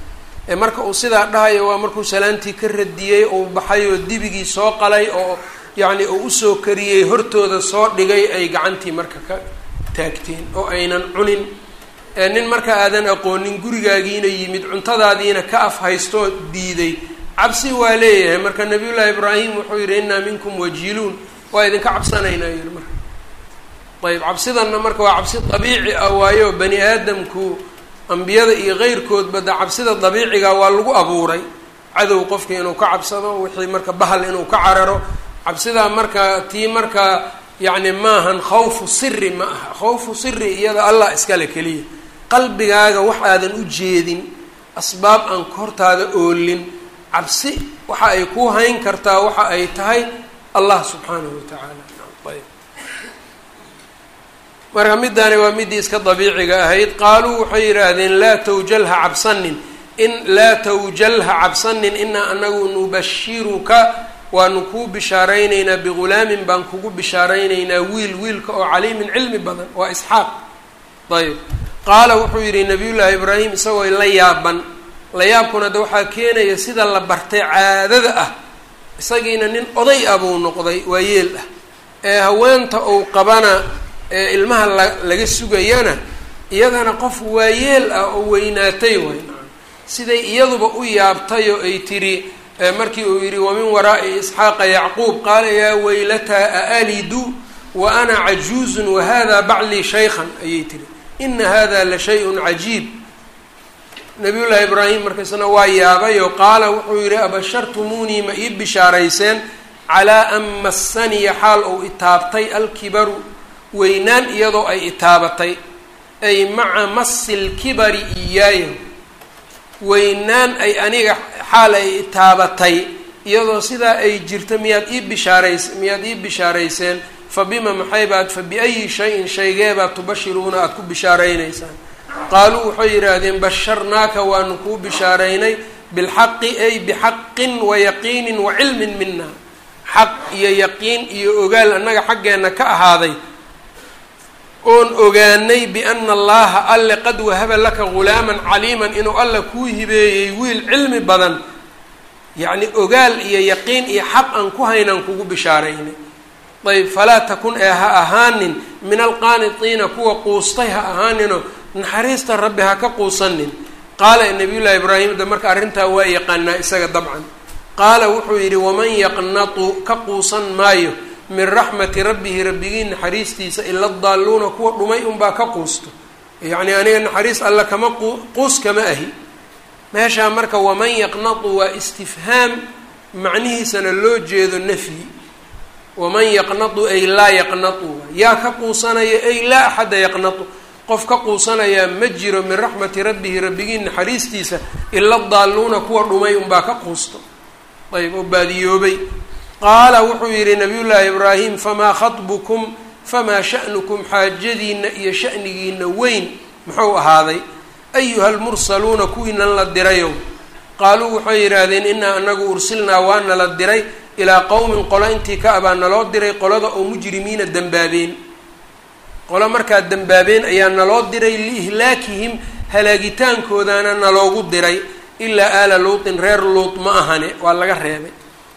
ee marka uu sidaa dhahayo waa markuu salaantii ka radiyey uu baxay oo dibigii soo qalay oo yacni uu usoo kariyey hortooda soo dhigay ay gacantii marka ka taagteen oo aynan cunin nin marka aadan aqoonin gurigaagiina yimid cuntadaadiina ka af haystoo diiday cabsi waa leeyahay marka nabiyullaahi ibraahim wuxuu yidhi innaa minkum wajiluun waa idinka cabsanaynaa yidhi marka ayb cabsidanna marka waa cabsi dabiici ah waayo bani aadamku ambiyada iyo keyrkoodba de cabsida dabiiciga waa lagu abuuray cadow qofka inuu ka cabsado wixii marka bahal inuu ka cararo cabsidaa marka tii marka yacni maahan khawfu siri ma aha khawfu siri iyada allah iskale keliya qalbigaaga wax aadan u jeedin asbaab aan hortaada oolin cabsi waxa ay ku hayn kartaa waxa ay tahay allah subxaanahu watacaala ayb marka middaani waa middii iska dabiiciga ahayd qaaluu waxay yidhaahdeen laa tawjalha cabsanin in laa tawjalha cabsanin inaa anagu nubashiruka waanu kuu bishaaraynaynaa bigulaamin baan kugu bishaaraynaynaa wiil wiilka oo caliimin cilmi badan waa isxaaq ayb qaala wuxuu yidhi nabiyullaahi ibraahim isagoo la yaaban la yaabkuna de waxaa keenaya sida la bartay caadada ah isagiina nin oday ah buu noqday waa yeel ah ee haweenta uu qabana ee ilmaha la laga sugayana iyadana qof waayeel ah oo weynaatay way siday iyaduba u yaabtay oo ay tidhi markii uu yidhi wamin waraa'i isxaaqa yacquub qaala yaa weylataa aalidu wa ana cajuuzun wahada baclii shaykhan ayay tihi ina hada la shay-un cajiib nabiyullaahi ibraahim markaisna waa yaabayoo qaala wuxuu yidhi abashartumuunii ma ii bishaarayseen calaa an massaniya xaal ou itaabtay alkibaru weynaan iyadoo ay itaabatay ay maca masi lkibari iyaaya weynaan ay aniga xaal ay itaabatay iyadoo sidaa ay jirta miyaad ii bishaarays miyaad ii bishaarayseen fa bima maxay baad fa biayi shayin shaygeebaad tubashiruuna aada ku bishaaraynaysaan qaaluu waxay yidhaahdeen basharnaaka waanu kuu bishaaraynay bilxaqi ay bixaqin wa yaqiinin wa cilmin mina xaq iyo yaqiin iyo ogaal annaga xaggeenna ka ahaaday oon ogaanay biana allaha alle qad wahaba laka ghulaaman caliiman inuu alla kuu hibeeyey wiil cilmi badan yacni ogaal iyo yaqiin iyo xaq aan ku haynaan kugu bishaaraynay ayb falaa takun ee ha ahaanin min alqaanitiina kuwa quustay ha ahaaninoo naxariista rabbi ha ka quusanin qaala nabiyullaahi ibraahim de marka arrintaa waa yaqaanaa isaga dabcan qaala wuxuu yidhi waman yaqnatu ka quusan maayo min raxmati rabbihi rabbigii naxariistiisa ila daalluuna kuwa dhumay unbaa ka quusto yacni aniga naxariis alla kama quus kama ahi meeshaa marka waman yaqnatu waa istifhaam macnihiisana loo jeedo nafyi waman yaqnatu ay laa yaqnatu yaa ka quusanaya ay laa axada yaqnatu qof ka quusanayaa ma jiro min raxmati rabbihi rabbigii naxariistiisa ila daalluuna kuwa dhumay unbaa ka quusto ayb oo baadiyoobay qaala wuxuu yidhi nabiyullaahi ibraahim famaa khatbukum famaa sha'nukum xaajadiinna iyo sha'nigiina weyn muxuu ahaaday ayuha almursaluuna kuwiinan la dirayow qaaluu waxay yidhaahdeen inaa anagu ursilnaa waana la diray ilaa qowmin qolo intii ka abaa naloo diray qolada oo mujrimiina dembaabeen qolo markaa dembaabeen ayaa naloo diray liihlaakihim halaagitaankoodaana naloogu diray ilaa aala luutin reer luut ma ahane waa laga reebay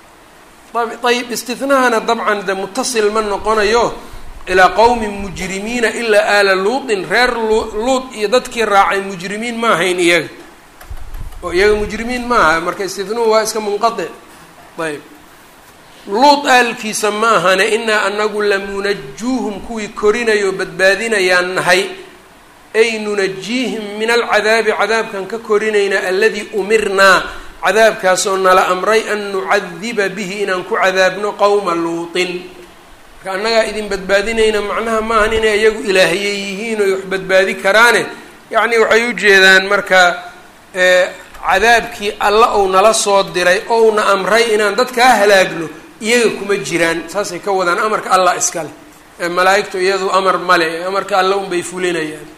ayib istinahana dabcan de mutasil ma noqonayo ilaa qowmin mujrimiina ilaa aala luutin reer luut iyo dadkii raacay mujrimiin ma ahayn iyaga oo iyaga mujrimiin ma aha marka istinuhu waa iska munqatic ayb luut aalkiisa ma ahane inaa anagu lamunajuuhum kuwii korinayo badbaadinayaan nahay ay nunajiihim min alcadaabi cadaabkan ka korinaynaa aladii umirnaa cadaabkaasoo nala amray an nucadiba bihi inaan ku cadaabno qowma luutin marka annagaa idin badbaadinayna macnaha maahan inay iyagu ilaahiyey yihiin oy wax badbaadi karaane yacni waxay u jeedaan marka cadaabkii alla ou nala soo diray ouna amray inaan dadkaa halaagno iyaga kuma jiraan saasay ka wadaan amarka allah iskale ee malaa-igtu iyadu amar male amarka alla unbay fulinayaan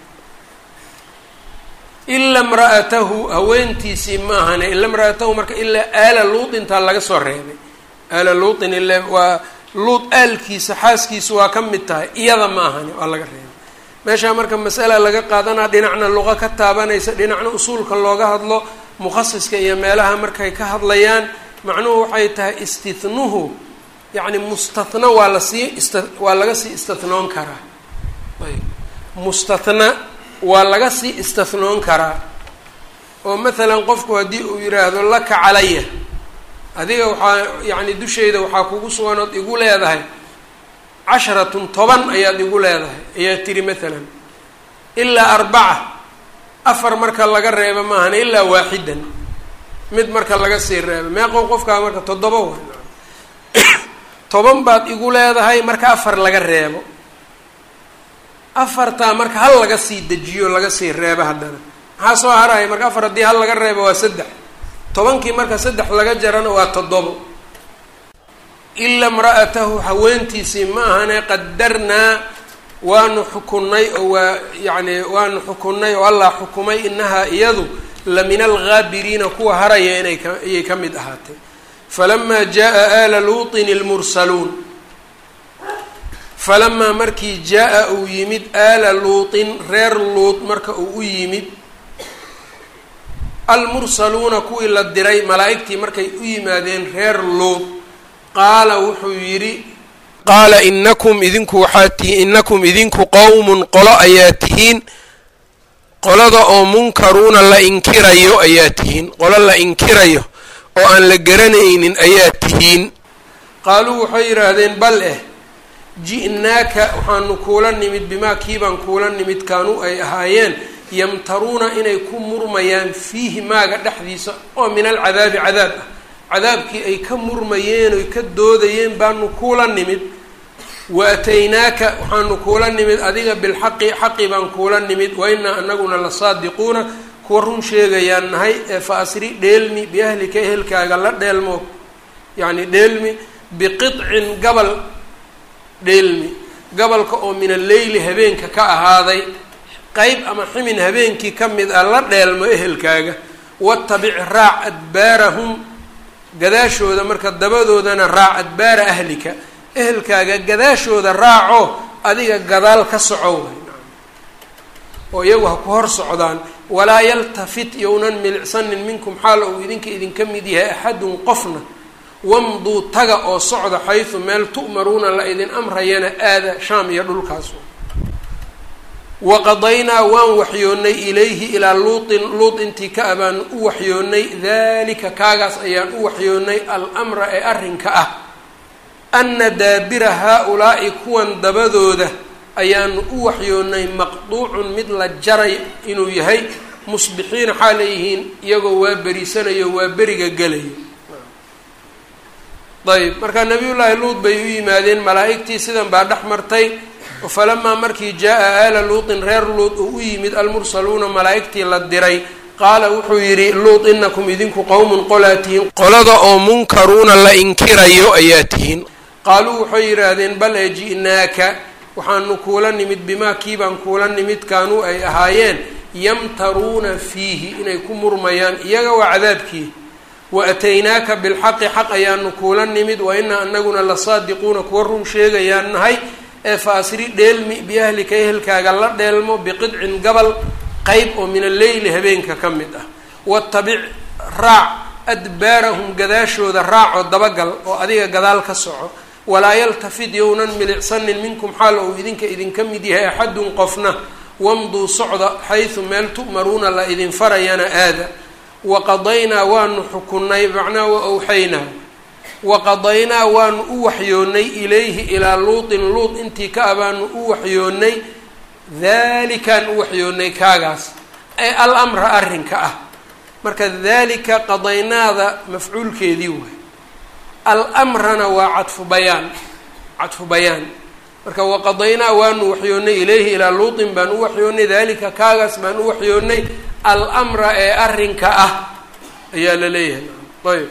ila mra'atahu haweentiisii ma ahane ila mra'atahu marka ilaa aala luutintaa laga soo reebay aala luutin ile waa luut aalkiisa xaaskiisu waa ka mid tahay iyada ma ahane waa laga reebay meeshaa marka masala laga qaadanaa dhinacna luqa ka taabanaysa dhinacna usuulka looga hadlo mukhasiska iyo meelaha markay ka hadlayaan macnuhu waxay tahay istihnuhu yacni mustatna waa lasii ist waa laga sii istihnoon karaa ayb mustatna waa laga sii istihnoon karaa oo mathalan qofku haddii uu yidhaahdo laka calaya adiga waxaa yacni dushayda waxaa kugu sugan ood igu leedahay casharatun toban ayaad igu leedahay ayaa tiri mathalan ilaa arbaca afar marka laga reebo maahan ilaa waaxidan mid marka laga sii reebo meeqow qofkaa marka toddoba wa toban baad igu leedahay marka afar laga reebo afartaa marka hal laga sii dejiyo laga sii reebo haddana maxaa soo haraya marka afar haddii hal laga reebo waa saddex tobankii marka saddex laga jarana waa toddobo ila imra'atahu haweentiisii ma ahane qadarnaa waanu xukunnay oo waa yacni waanu xukunnay oo allah xukumay inahaa iyadu la min alghaabiriina kuwa haraya inay ka ayay ka mid ahaatay falamaa jaa aala luutin ilmursaluun falamaa markii jaa-a uu yimid aala luutin reer luut marka uu u yimid almursaluuna kuwii la diray malaa'igtii markay u yimaadeen reer luut qaala wuxuu yidhi qaala inakum idinku waxaa tihiin inakum idinku qowmun qolo ayaa tihiin qolada oo munkaruuna la inkirayo ayaa tihiin qolo la inkirayo oo aan la garanaynin ayaa tihiin qaaluu waxay yidhaahdeen bal eh ji'naaka waxaanu kuula nimid bimaa kiibaan kuula nimid kaanuu ay ahaayeen yamtaruuna inay ku murmayaan fiihi maaga dhexdiisa oo min alcadaabi cadaab ah cadaabkii ay ka murmayeen oy ka doodayeen baanu kuula nimid wa ataynaaka waxaanu kuula nimid adiga bilxaqi xaqi baan kuula nimid wa inaa anaguna la saadiquuna kuwa run sheegayaan nahay ee fa asri dheelmi biahlika ehelkaaga la dheelmo yacni dheelmi biqicin gabal dheelmi gabalka oo min alleyli habeenka ka ahaaday qeyb ama ximin habeenkii ka mid ah la dheelmo ehelkaaga watabic raac adbaarahum gadaashooda marka dabadoodana raac adbaara ahlika ehelkaaga gadaashooda raaco adiga gadaal ka soco oo iyagu ha ku hor socdaan walaa yaltafit younan milicsanin minkum xaal uu idinka idinka mid yahay axadun qofna wamduu taga oo socda xaysu meel tu'maruuna la idin amrayana aada shaam iyo dhulkaas waqadaynaa waan waxyoonnay ilayhi ilaa luutin luut intii ka abaanu u waxyoonnay dalika kaagaas ayaan u waxyoonnay almra ee arrinka ah ana daabira haa-ulaa'i kuwan dabadooda ayaanu u waxyoonnay maqduucun mid la jaray inuu yahay musbixiina xaa leeyihiin iyagoo waa berisanayo waa beriga gelayo ayb marka nabiyullaahi luut bay u yimaadeen malaa'igtii sidan baa dhex martay falamaa markii jaa-a aala luutin reer luut uu u yimid almursaluuna malaa'igtii la diray qaala wuxuu yidhi luut inakum idinku qowmun qolaa tihiin qolada oo munkaruuna la inkirayo ayaa tihiin qaaluu waxay yidhaahdeen bal ee ji'naaka waxaanu kuula nimid bimaa kiibaan kuula nimid kaanuu ay ahaayeen yamtaruuna fiihi inay ku murmayaan iyaga waa cadaabkii wa ataynaaka bilxaqi xaq ayaanu kuula nimid wa inaa anaguna la saadiquuna kuwa run sheegayaan nahay ee fa asri dheelmi biahlika ehelkaaga la dheelmo biqidcin gabal qeyb oo min alleyli habeenka ka mid ah watabic raac adbaarahum gadaashooda raacoo dabagal oo adiga gadaal ka soco walaa yaltafid yownan milicsanin minkum xaal ou idinka idinka mid yahay axadun qofna wamduu socda xaysu meel tu'maruuna la idin farayana aada waqadaynaa waanu xukunnay macnaa wa awxaynaa waqadaynaa waanu u waxyoonnay ilayhi ilaa luutin luut intii ka abaanu u waxyoonnay dalikaan u waxyoonnay kaagaas ee al amra arrinka ah marka dalika qadaynaada mafcuulkeedii waay almrana waa cadfu bayaan cadfu bayaan marka waqadaynaa waanu waxyoonnay ilayhi ilaa luutin baan u waxyoonnay dalika kaagaas baan u waxyoonnay almra ee arrinka ah ayaa la leeyahay ayb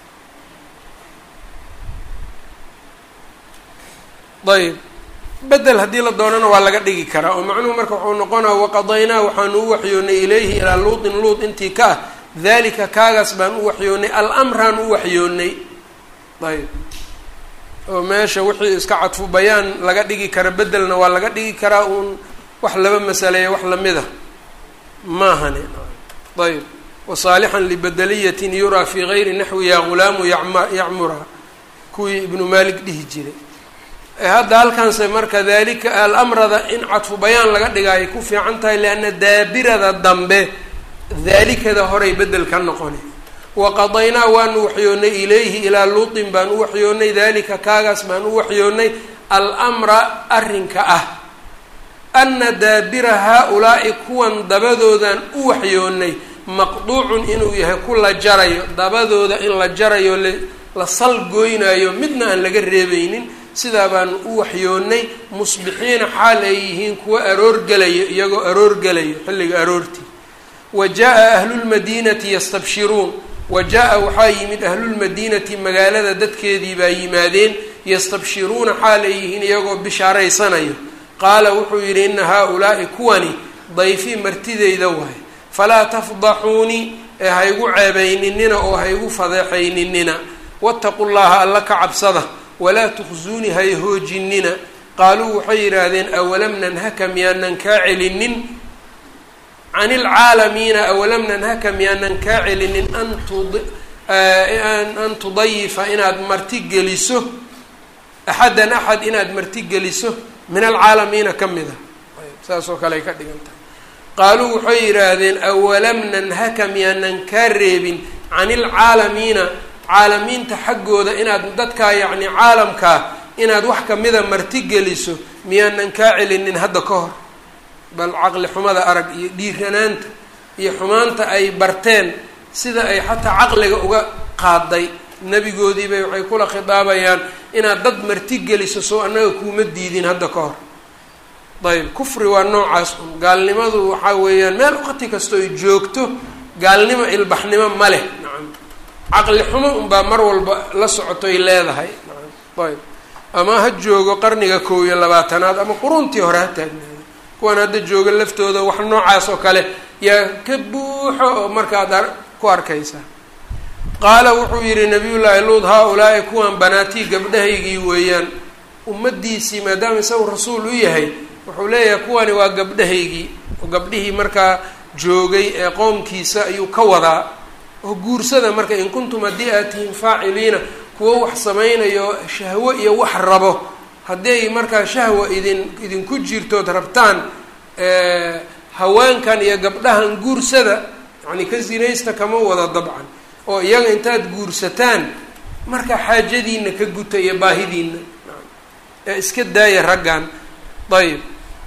ayb bedel haddii la doonana waa laga dhigi karaa oo macnuhu marka wuxuu noqonaa waqadaynaa waxaanu u waxyoonnay ilayhi ilaa luutin luut intii ka ah dalika kaagaas baan u waxyoonnay almraan u waxyoonnay ayb oo meesha wixii iska cadfu bayaan laga dhigi kara bedelna waa laga dhigi karaa uun wax laba masaleeya wax lamid a maahane ayb wasaalixan libadeliyatin yuraa fii gayri naxwi yaa ghulaamu yacmura kuwii ibnu maalik dhihi jiray hadda halkaanse marka dalika alamrada in cadfu bayaan laga dhigaayo ku fiican tahay lianna daabirada dambe daalikada horay bedel ka noqona waqadaynaa waanu waxyoonnay ilayhi ilaa luutin baan u waxyoonnay dalika kaagaas baan u waxyoonnay almra arrinka ah ana daabira haa-ulaa'i kuwan dabadoodan u waxyoonnay maqduucun inuu yahay ku la jarayo dabadooda in la jarayo la salgoynayo midna aan laga reebaynin sidaa baanu u waxyoonnay musbixiina xaal ay yihiin kuwa aroorgelayo iyagoo aroorgelayo xilliga aroortii wa jaa-a ahlulmadiinati yastabshiruun wa jaa-a waxaa yimid ahlulmadiinati magaalada dadkeedii baa yimaadeen yastabshiruuna xaal ay yihiin iyagoo bishaaraysanayo qaala wuxuu yidhi ina haa-ulaa'i kuwani dayfii martideyda waay falaa tafdaxuunii ee haygu ceebayninina oo haygu fadeexayninina wattaqu llaha alla ka cabsada walaa tukhsuunii hay hoojinina qaaluu waxay yidhaahdeen awalam nanhaka miyaanan kaa celinin can ilcaalamiina awalam nanhaka miyaanan kaa celinin an tudayifa inaad marti geliso axadan axad inaad marti geliso min alcaalamiina ka mid a saas oo kale ay ka dhigan tahay qaaluu waxay yidhaahdeen awalam nanhaka miyaanan kaa reebin can ilcaalamiina caalamiinta xaggooda inaad dadkaa yacni caalamkaa inaad wax kamida marti geliso miyaanan kaa celinin hadda ka hor bal caqli xumada arag iyo dhiiranaanta iyo xumaanta ay barteen sida ay xataa caqliga uga qaaday nebigoodiibay waxay kula khidaabayaan inaad dad marti geliso soo annaga kuuma diidin hadda ka hor ayb kufri waa noocaas un gaalnimadu waxaa weeyaan meel waqti kastoo ay joogto gaalnimo ilbaxnimo ma leh nacam caqli xumo unbaa mar walba la socotoy leedahay nacam ayb ama ha joogo qarniga kow iyo labaatanaad ama quruntii hore ha taagnaado kuwan hadda jooga laftooda wax noocaas oo kale yaa ka buuxo oo markaad ku arkaysaa qaala wuxuu yidhi nabiyullaahi luud haa-ulaa'i kuwan banaatii gabdhahaygii weeyaan ummadiisii maadaama isagu rasuul u yahay wuxuu leeyahay kuwani waa gabdhahaygii oo gabdhihii markaa joogay ee qoomkiisa ayuu ka wadaa oo guursada marka in kuntum haddii aad tihiin faaciliina kuwo wax samaynayo shahwo iyo wax rabo haddii ay markaa shahwa idin idinku jirtood rabtaan haweenkan iyo gabdhahan guursada yacni ka sinaysta kama wada dabcan oo iyaga intaad guursataan marka xaajadiina ka guta iyo baahidiina ee iska daaya raggan ayb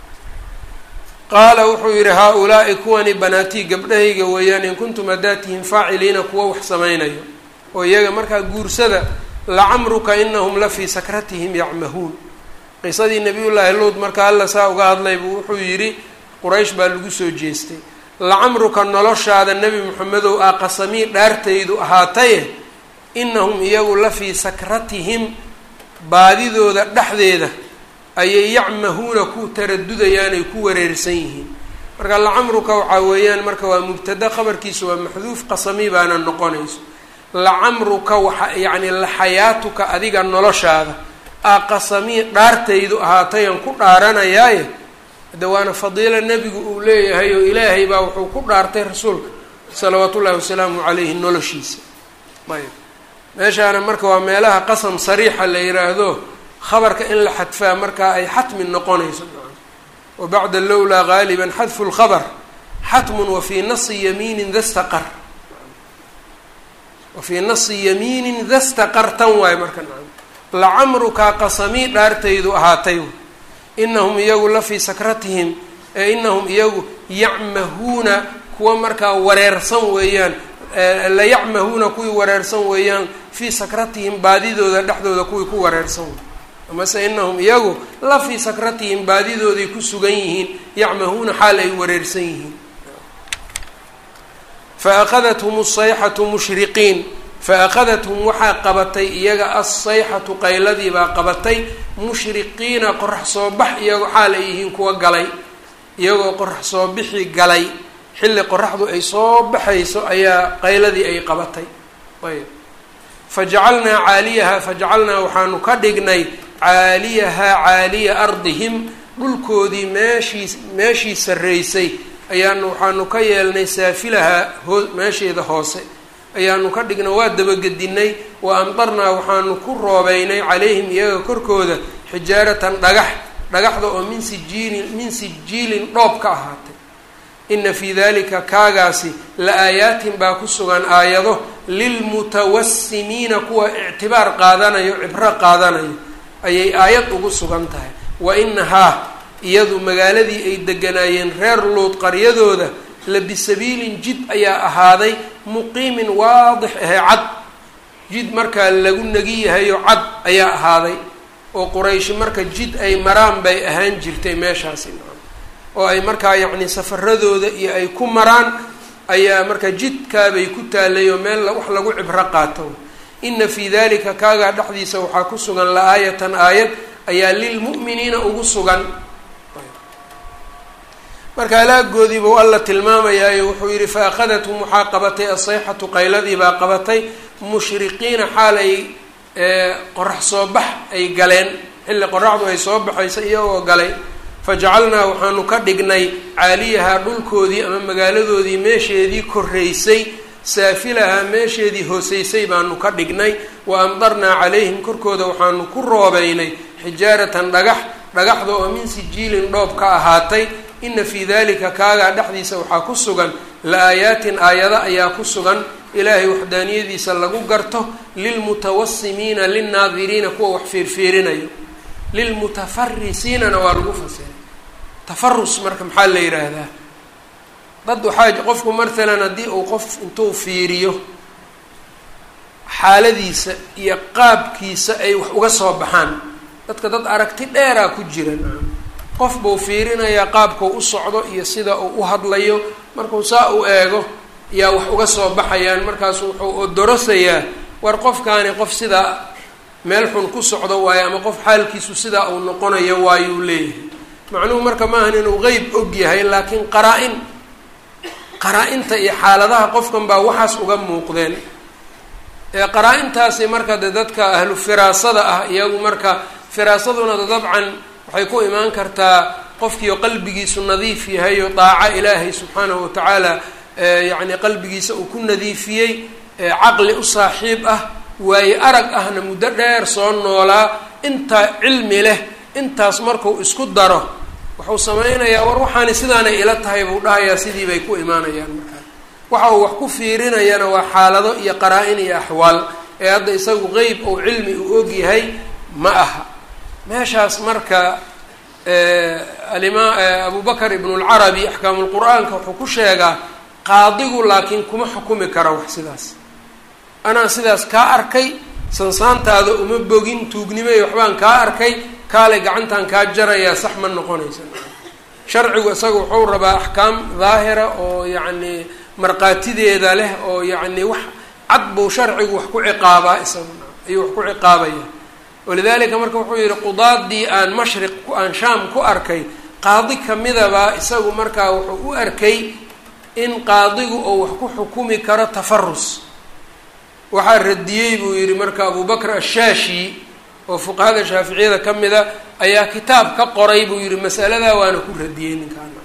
qaala wuxuu yidhi haa-ulaa'i kuwani banaatii gabdhahayga weeyaan in kuntum haddaad tihiin faaciliina kuwo wax samaynayo oo iyaga markaa guursada lacamruka inahum la fii sakratihim yacmahuun qisadii nabiyullaahi luud marka alla saa uga hadlaybu wuxuu yidhi quraysh baa lagu soo jeestay lacamruka noloshaada nebi moxamedow aa qasamii dhaartaydu ahaataye inahum iyagu la fii sakratihim baadidooda dhexdeeda ayay yacmahuuna ku taradudayaan ay ku wareersan yihiin marka lacamruka waxaa weeyaan marka waa mubtada khabarkiisu waa maxduuf qasami baana noqonayso lacamruka waxa yacni laxayaatuka adiga noloshaada aa qasamii dhaartaydu ahaatayaan ku dhaaranayaaye hadde waana fadiilo nebigu uu leeyahay oo ilaahay baa wuxuu ku dhaartay rasuulka salawaatu ullahi wasalaamu calayhi noloshiisa ayb meeshaana marka waa meelaha qasam sariixa la yiraahdo khabarka in la xadfaa markaa ay xatmi noqonayso wa bacda lowlaa gaaliban xadfu lkhabr xatmun wafii nasi yamiinin da staqar wafii nasi yamiinin da staqar tan waayo marka nacam lacamrukaa qasamii dhaartaydu ahaatay inahum iyagu la fii sakratihim ee inahum iyagu yacmahuuna kuwa markaa wareersan weeyaan la yacmahuuna kuwii wareersan weeyaan fii sakratihim baadidooda dhexdooda kuwii ku wareersan wey amase inahum iyagu la fii sakratihim baadidooday ku sugan yihiin yacmahuuna xaal ay wareersan yihiin fa akadathum asayxatu mushriqiin fa akadathum waxaa qabatay iyaga assayxatu qayladii baa qabatay mushriqiina qorax soo bax iyagoo xaal ay yihiin kuwa galay iyagoo qorax soo bixi galay xilli qoraxdu ay soo baxayso ayaa qayladii ay qabatay ayb fajacalnaa caaliyaha fajacalnaa waxaanu ka dhignay caaliyahaa caaliya ardihim dhulkoodii meeshii meeshii sarreysay ayaanu waxaanu ka yeelnay saafilahaa hoo meesheeda hoose ayaanu ka dhigna waa dabagedinay wa amdarnaa waxaanu ku roobeynay calayhim iyaga korkooda xijaaratan dhagax dhagaxda oo min sijiilin min sijiilin dhoob ka ahaatay ina fii dalika kaagaasi la aayaatin baa ku sugan aayado lilmutawasimiina kuwa ictibaar qaadanayo cibro qaadanayo ayay aayad ugu sugan tahay wa inahaa iyadu magaaladii ay deganaayeen reer luud qaryadooda la bisabiilin jid ayaa ahaaday muqiimin waadix ahe cad jid markaa lagu negi yahayo cad ayaa ahaaday oo qurayshi marka jid ay maraan bay ahaan jirtay meeshaasi oo ay markaa yacni safaradooda iyo ay ku maraan ayaa marka jidkaabay ku taalay oo meel wax lagu cibro qaato ina fii dalika kaagaa dhexdiisa waxaa ku sugan la-aayatan aayad ayaa lilmu'miniina ugu sugan marka alaagoodii buu alla tilmaamayaayo wuxuu yidhi fa akhadathum waxaa qabatay asayxatu qayladii baa qabatay mushriqiina xaal ay qorax soo bax ay galeen xilli qoraxdu ay soo baxaysa iyagoo galay fajacalnaa waxaanu ka dhignay caaliyahaa dhulkoodii ama magaaladoodii meesheedii koraysay saafilahaa meesheedii hooseysay baanu ka dhignay wa amdarnaa calayhim korkooda waxaanu ku roobeynay xijaaratan dhagax dhagaxda oo min sijiilin dhoob ka ahaatay ina fii dalika kaagaa dhexdiisa waxaa ku sugan la-aayaatin aayado ayaa ku sugan ilaahay waxdaaniyadiisa lagu garto lilmutawasimiina linnaadiriina kuwa wax fiirfiirinayo lilmutafarisiinana waa lagu fasiray tafarus marka maxaa la yidhaahdaa dad waxaa qofku mathalan haddii uu qof intuu fiiriyo xaaladiisa iyo qaabkiisa ay wax uga soo baxaan dadka dad aragti dheeraa ku jiran qof buu fiirinayaa qaabkau u socdo iyo sida uu u hadlayo markuu saa u eego yaa wax uga soo baxayaan markaasu wuxuu odorosayaa war qofkaani qof sidaa meel xun ku socdo waayo ama qof xaalkiisu sidaa uu noqonayo waayuu leeyahay macnuhu marka maahan inuu qeyb og yahay laakiin qaraa-in qaraa-inta iyo xaaladaha qofkan baa waxaas uga muuqdeen ee qaraa-intaasi marka de dadka ahlu firaasada ah iyagu marka firaasaduna de dabcan waxay ku imaan kartaa qofkiio qalbigiisu nadiif yahay oo daaco ilaahay subxaanahu watacaala yacni qalbigiisa uu ku nadiifiyey caqli u saaxiib ah waaye arag ahna muddo dheer soo noolaa intaa cilmi leh intaas markuu isku daro wuxuu sameynayaa war waxaani sidaanay ila tahay buu dhahayaa sidii bay ku imaanayaan markaa waxa uu wax ku fiirinayana waa xaalado iyo qaraa-in iyo axwaal ee hadda isagu qeyb ou cilmi uu og yahay ma aha meeshaas marka alima abu bakr ibnu lcarabi axkaamulqur-aanka wuxuu ku sheegaa qaadigu laakiin kuma xukumi kara wax sidaas anaa sidaas kaa arkay sansaantaada uma bogin tuugnimay waxbaan kaa arkay kaale gacantan kaa jarayaa sax ma noqonaysa sharcigu isaga wuxuu rabaa axkaam daahira oo yacni markhaatideeda leh oo yacni wax cad buu sharcigu wax ku ciqaabaa isaguna ayuu wax ku ciqaabaya walidalika marka wuxuu yihi qudaadii aan mashriq aan shaam ku arkay qaadi kamidaba isagu markaa wuxuu u arkay in qaadigu oo wax ku xukumi karo tafarus waxaa radiyey buu yihi marka abu bakr ashaashi oo fuqahada shaaficiyada ka mida ayaa kitaab ka qoray buu yihi masaladaa waana ku radiyey ninkaana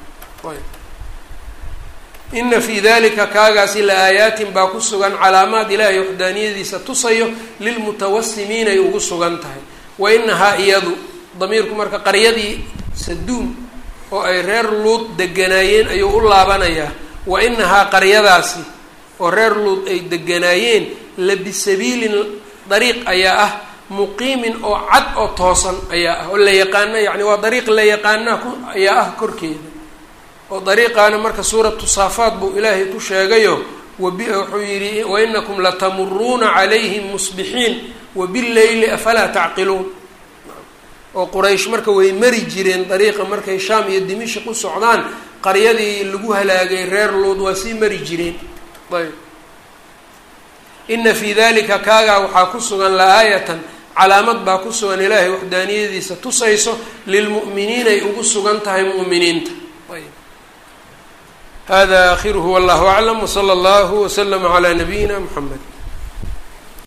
ina fii dalika kaagaasi la aayaatin baa ku sugan calaamaad ilaahay waxdaaniyadiisa tusayo lilmutawasimiin ay ugu sugan tahay wa inahaa iyadu damiirku marka qaryadii saduum oo ay reer luud deganaayeen ayuu u laabanayaa wa inahaa qaryadaasi oo reer luud ay deganaayeen la bisabiilin dariiq ayaa ah muqiimin oo cad oo toosan ayaa ah oo la yaqaana yani waa dariiq la yaqaanaa ku ayaa ah korkeeda oo dariiqaana marka suuratu saafaat buu ilaahay ku sheegayo wabi wuxuu yidhi wainakum latamuruuna calayhim musbixiin wabileyli afalaa tacqiluun oo quraysh marka way mari jireen dariiqa markay shaam iyo dimishik u socdaan qaryadii lagu halaagay reer luud waa sii mari jireen ayb ina fii dalika kaagaa waxaa ku sugan la-aayatan calaamad baa ku sugan ilaahay waxdaaniyadiisa tusayso lilmu'miniinay ugu sugan tahay mu'miniinta hada akhiruhu wallahu aclam wsala allahu waslama calaa nabiyina mxamed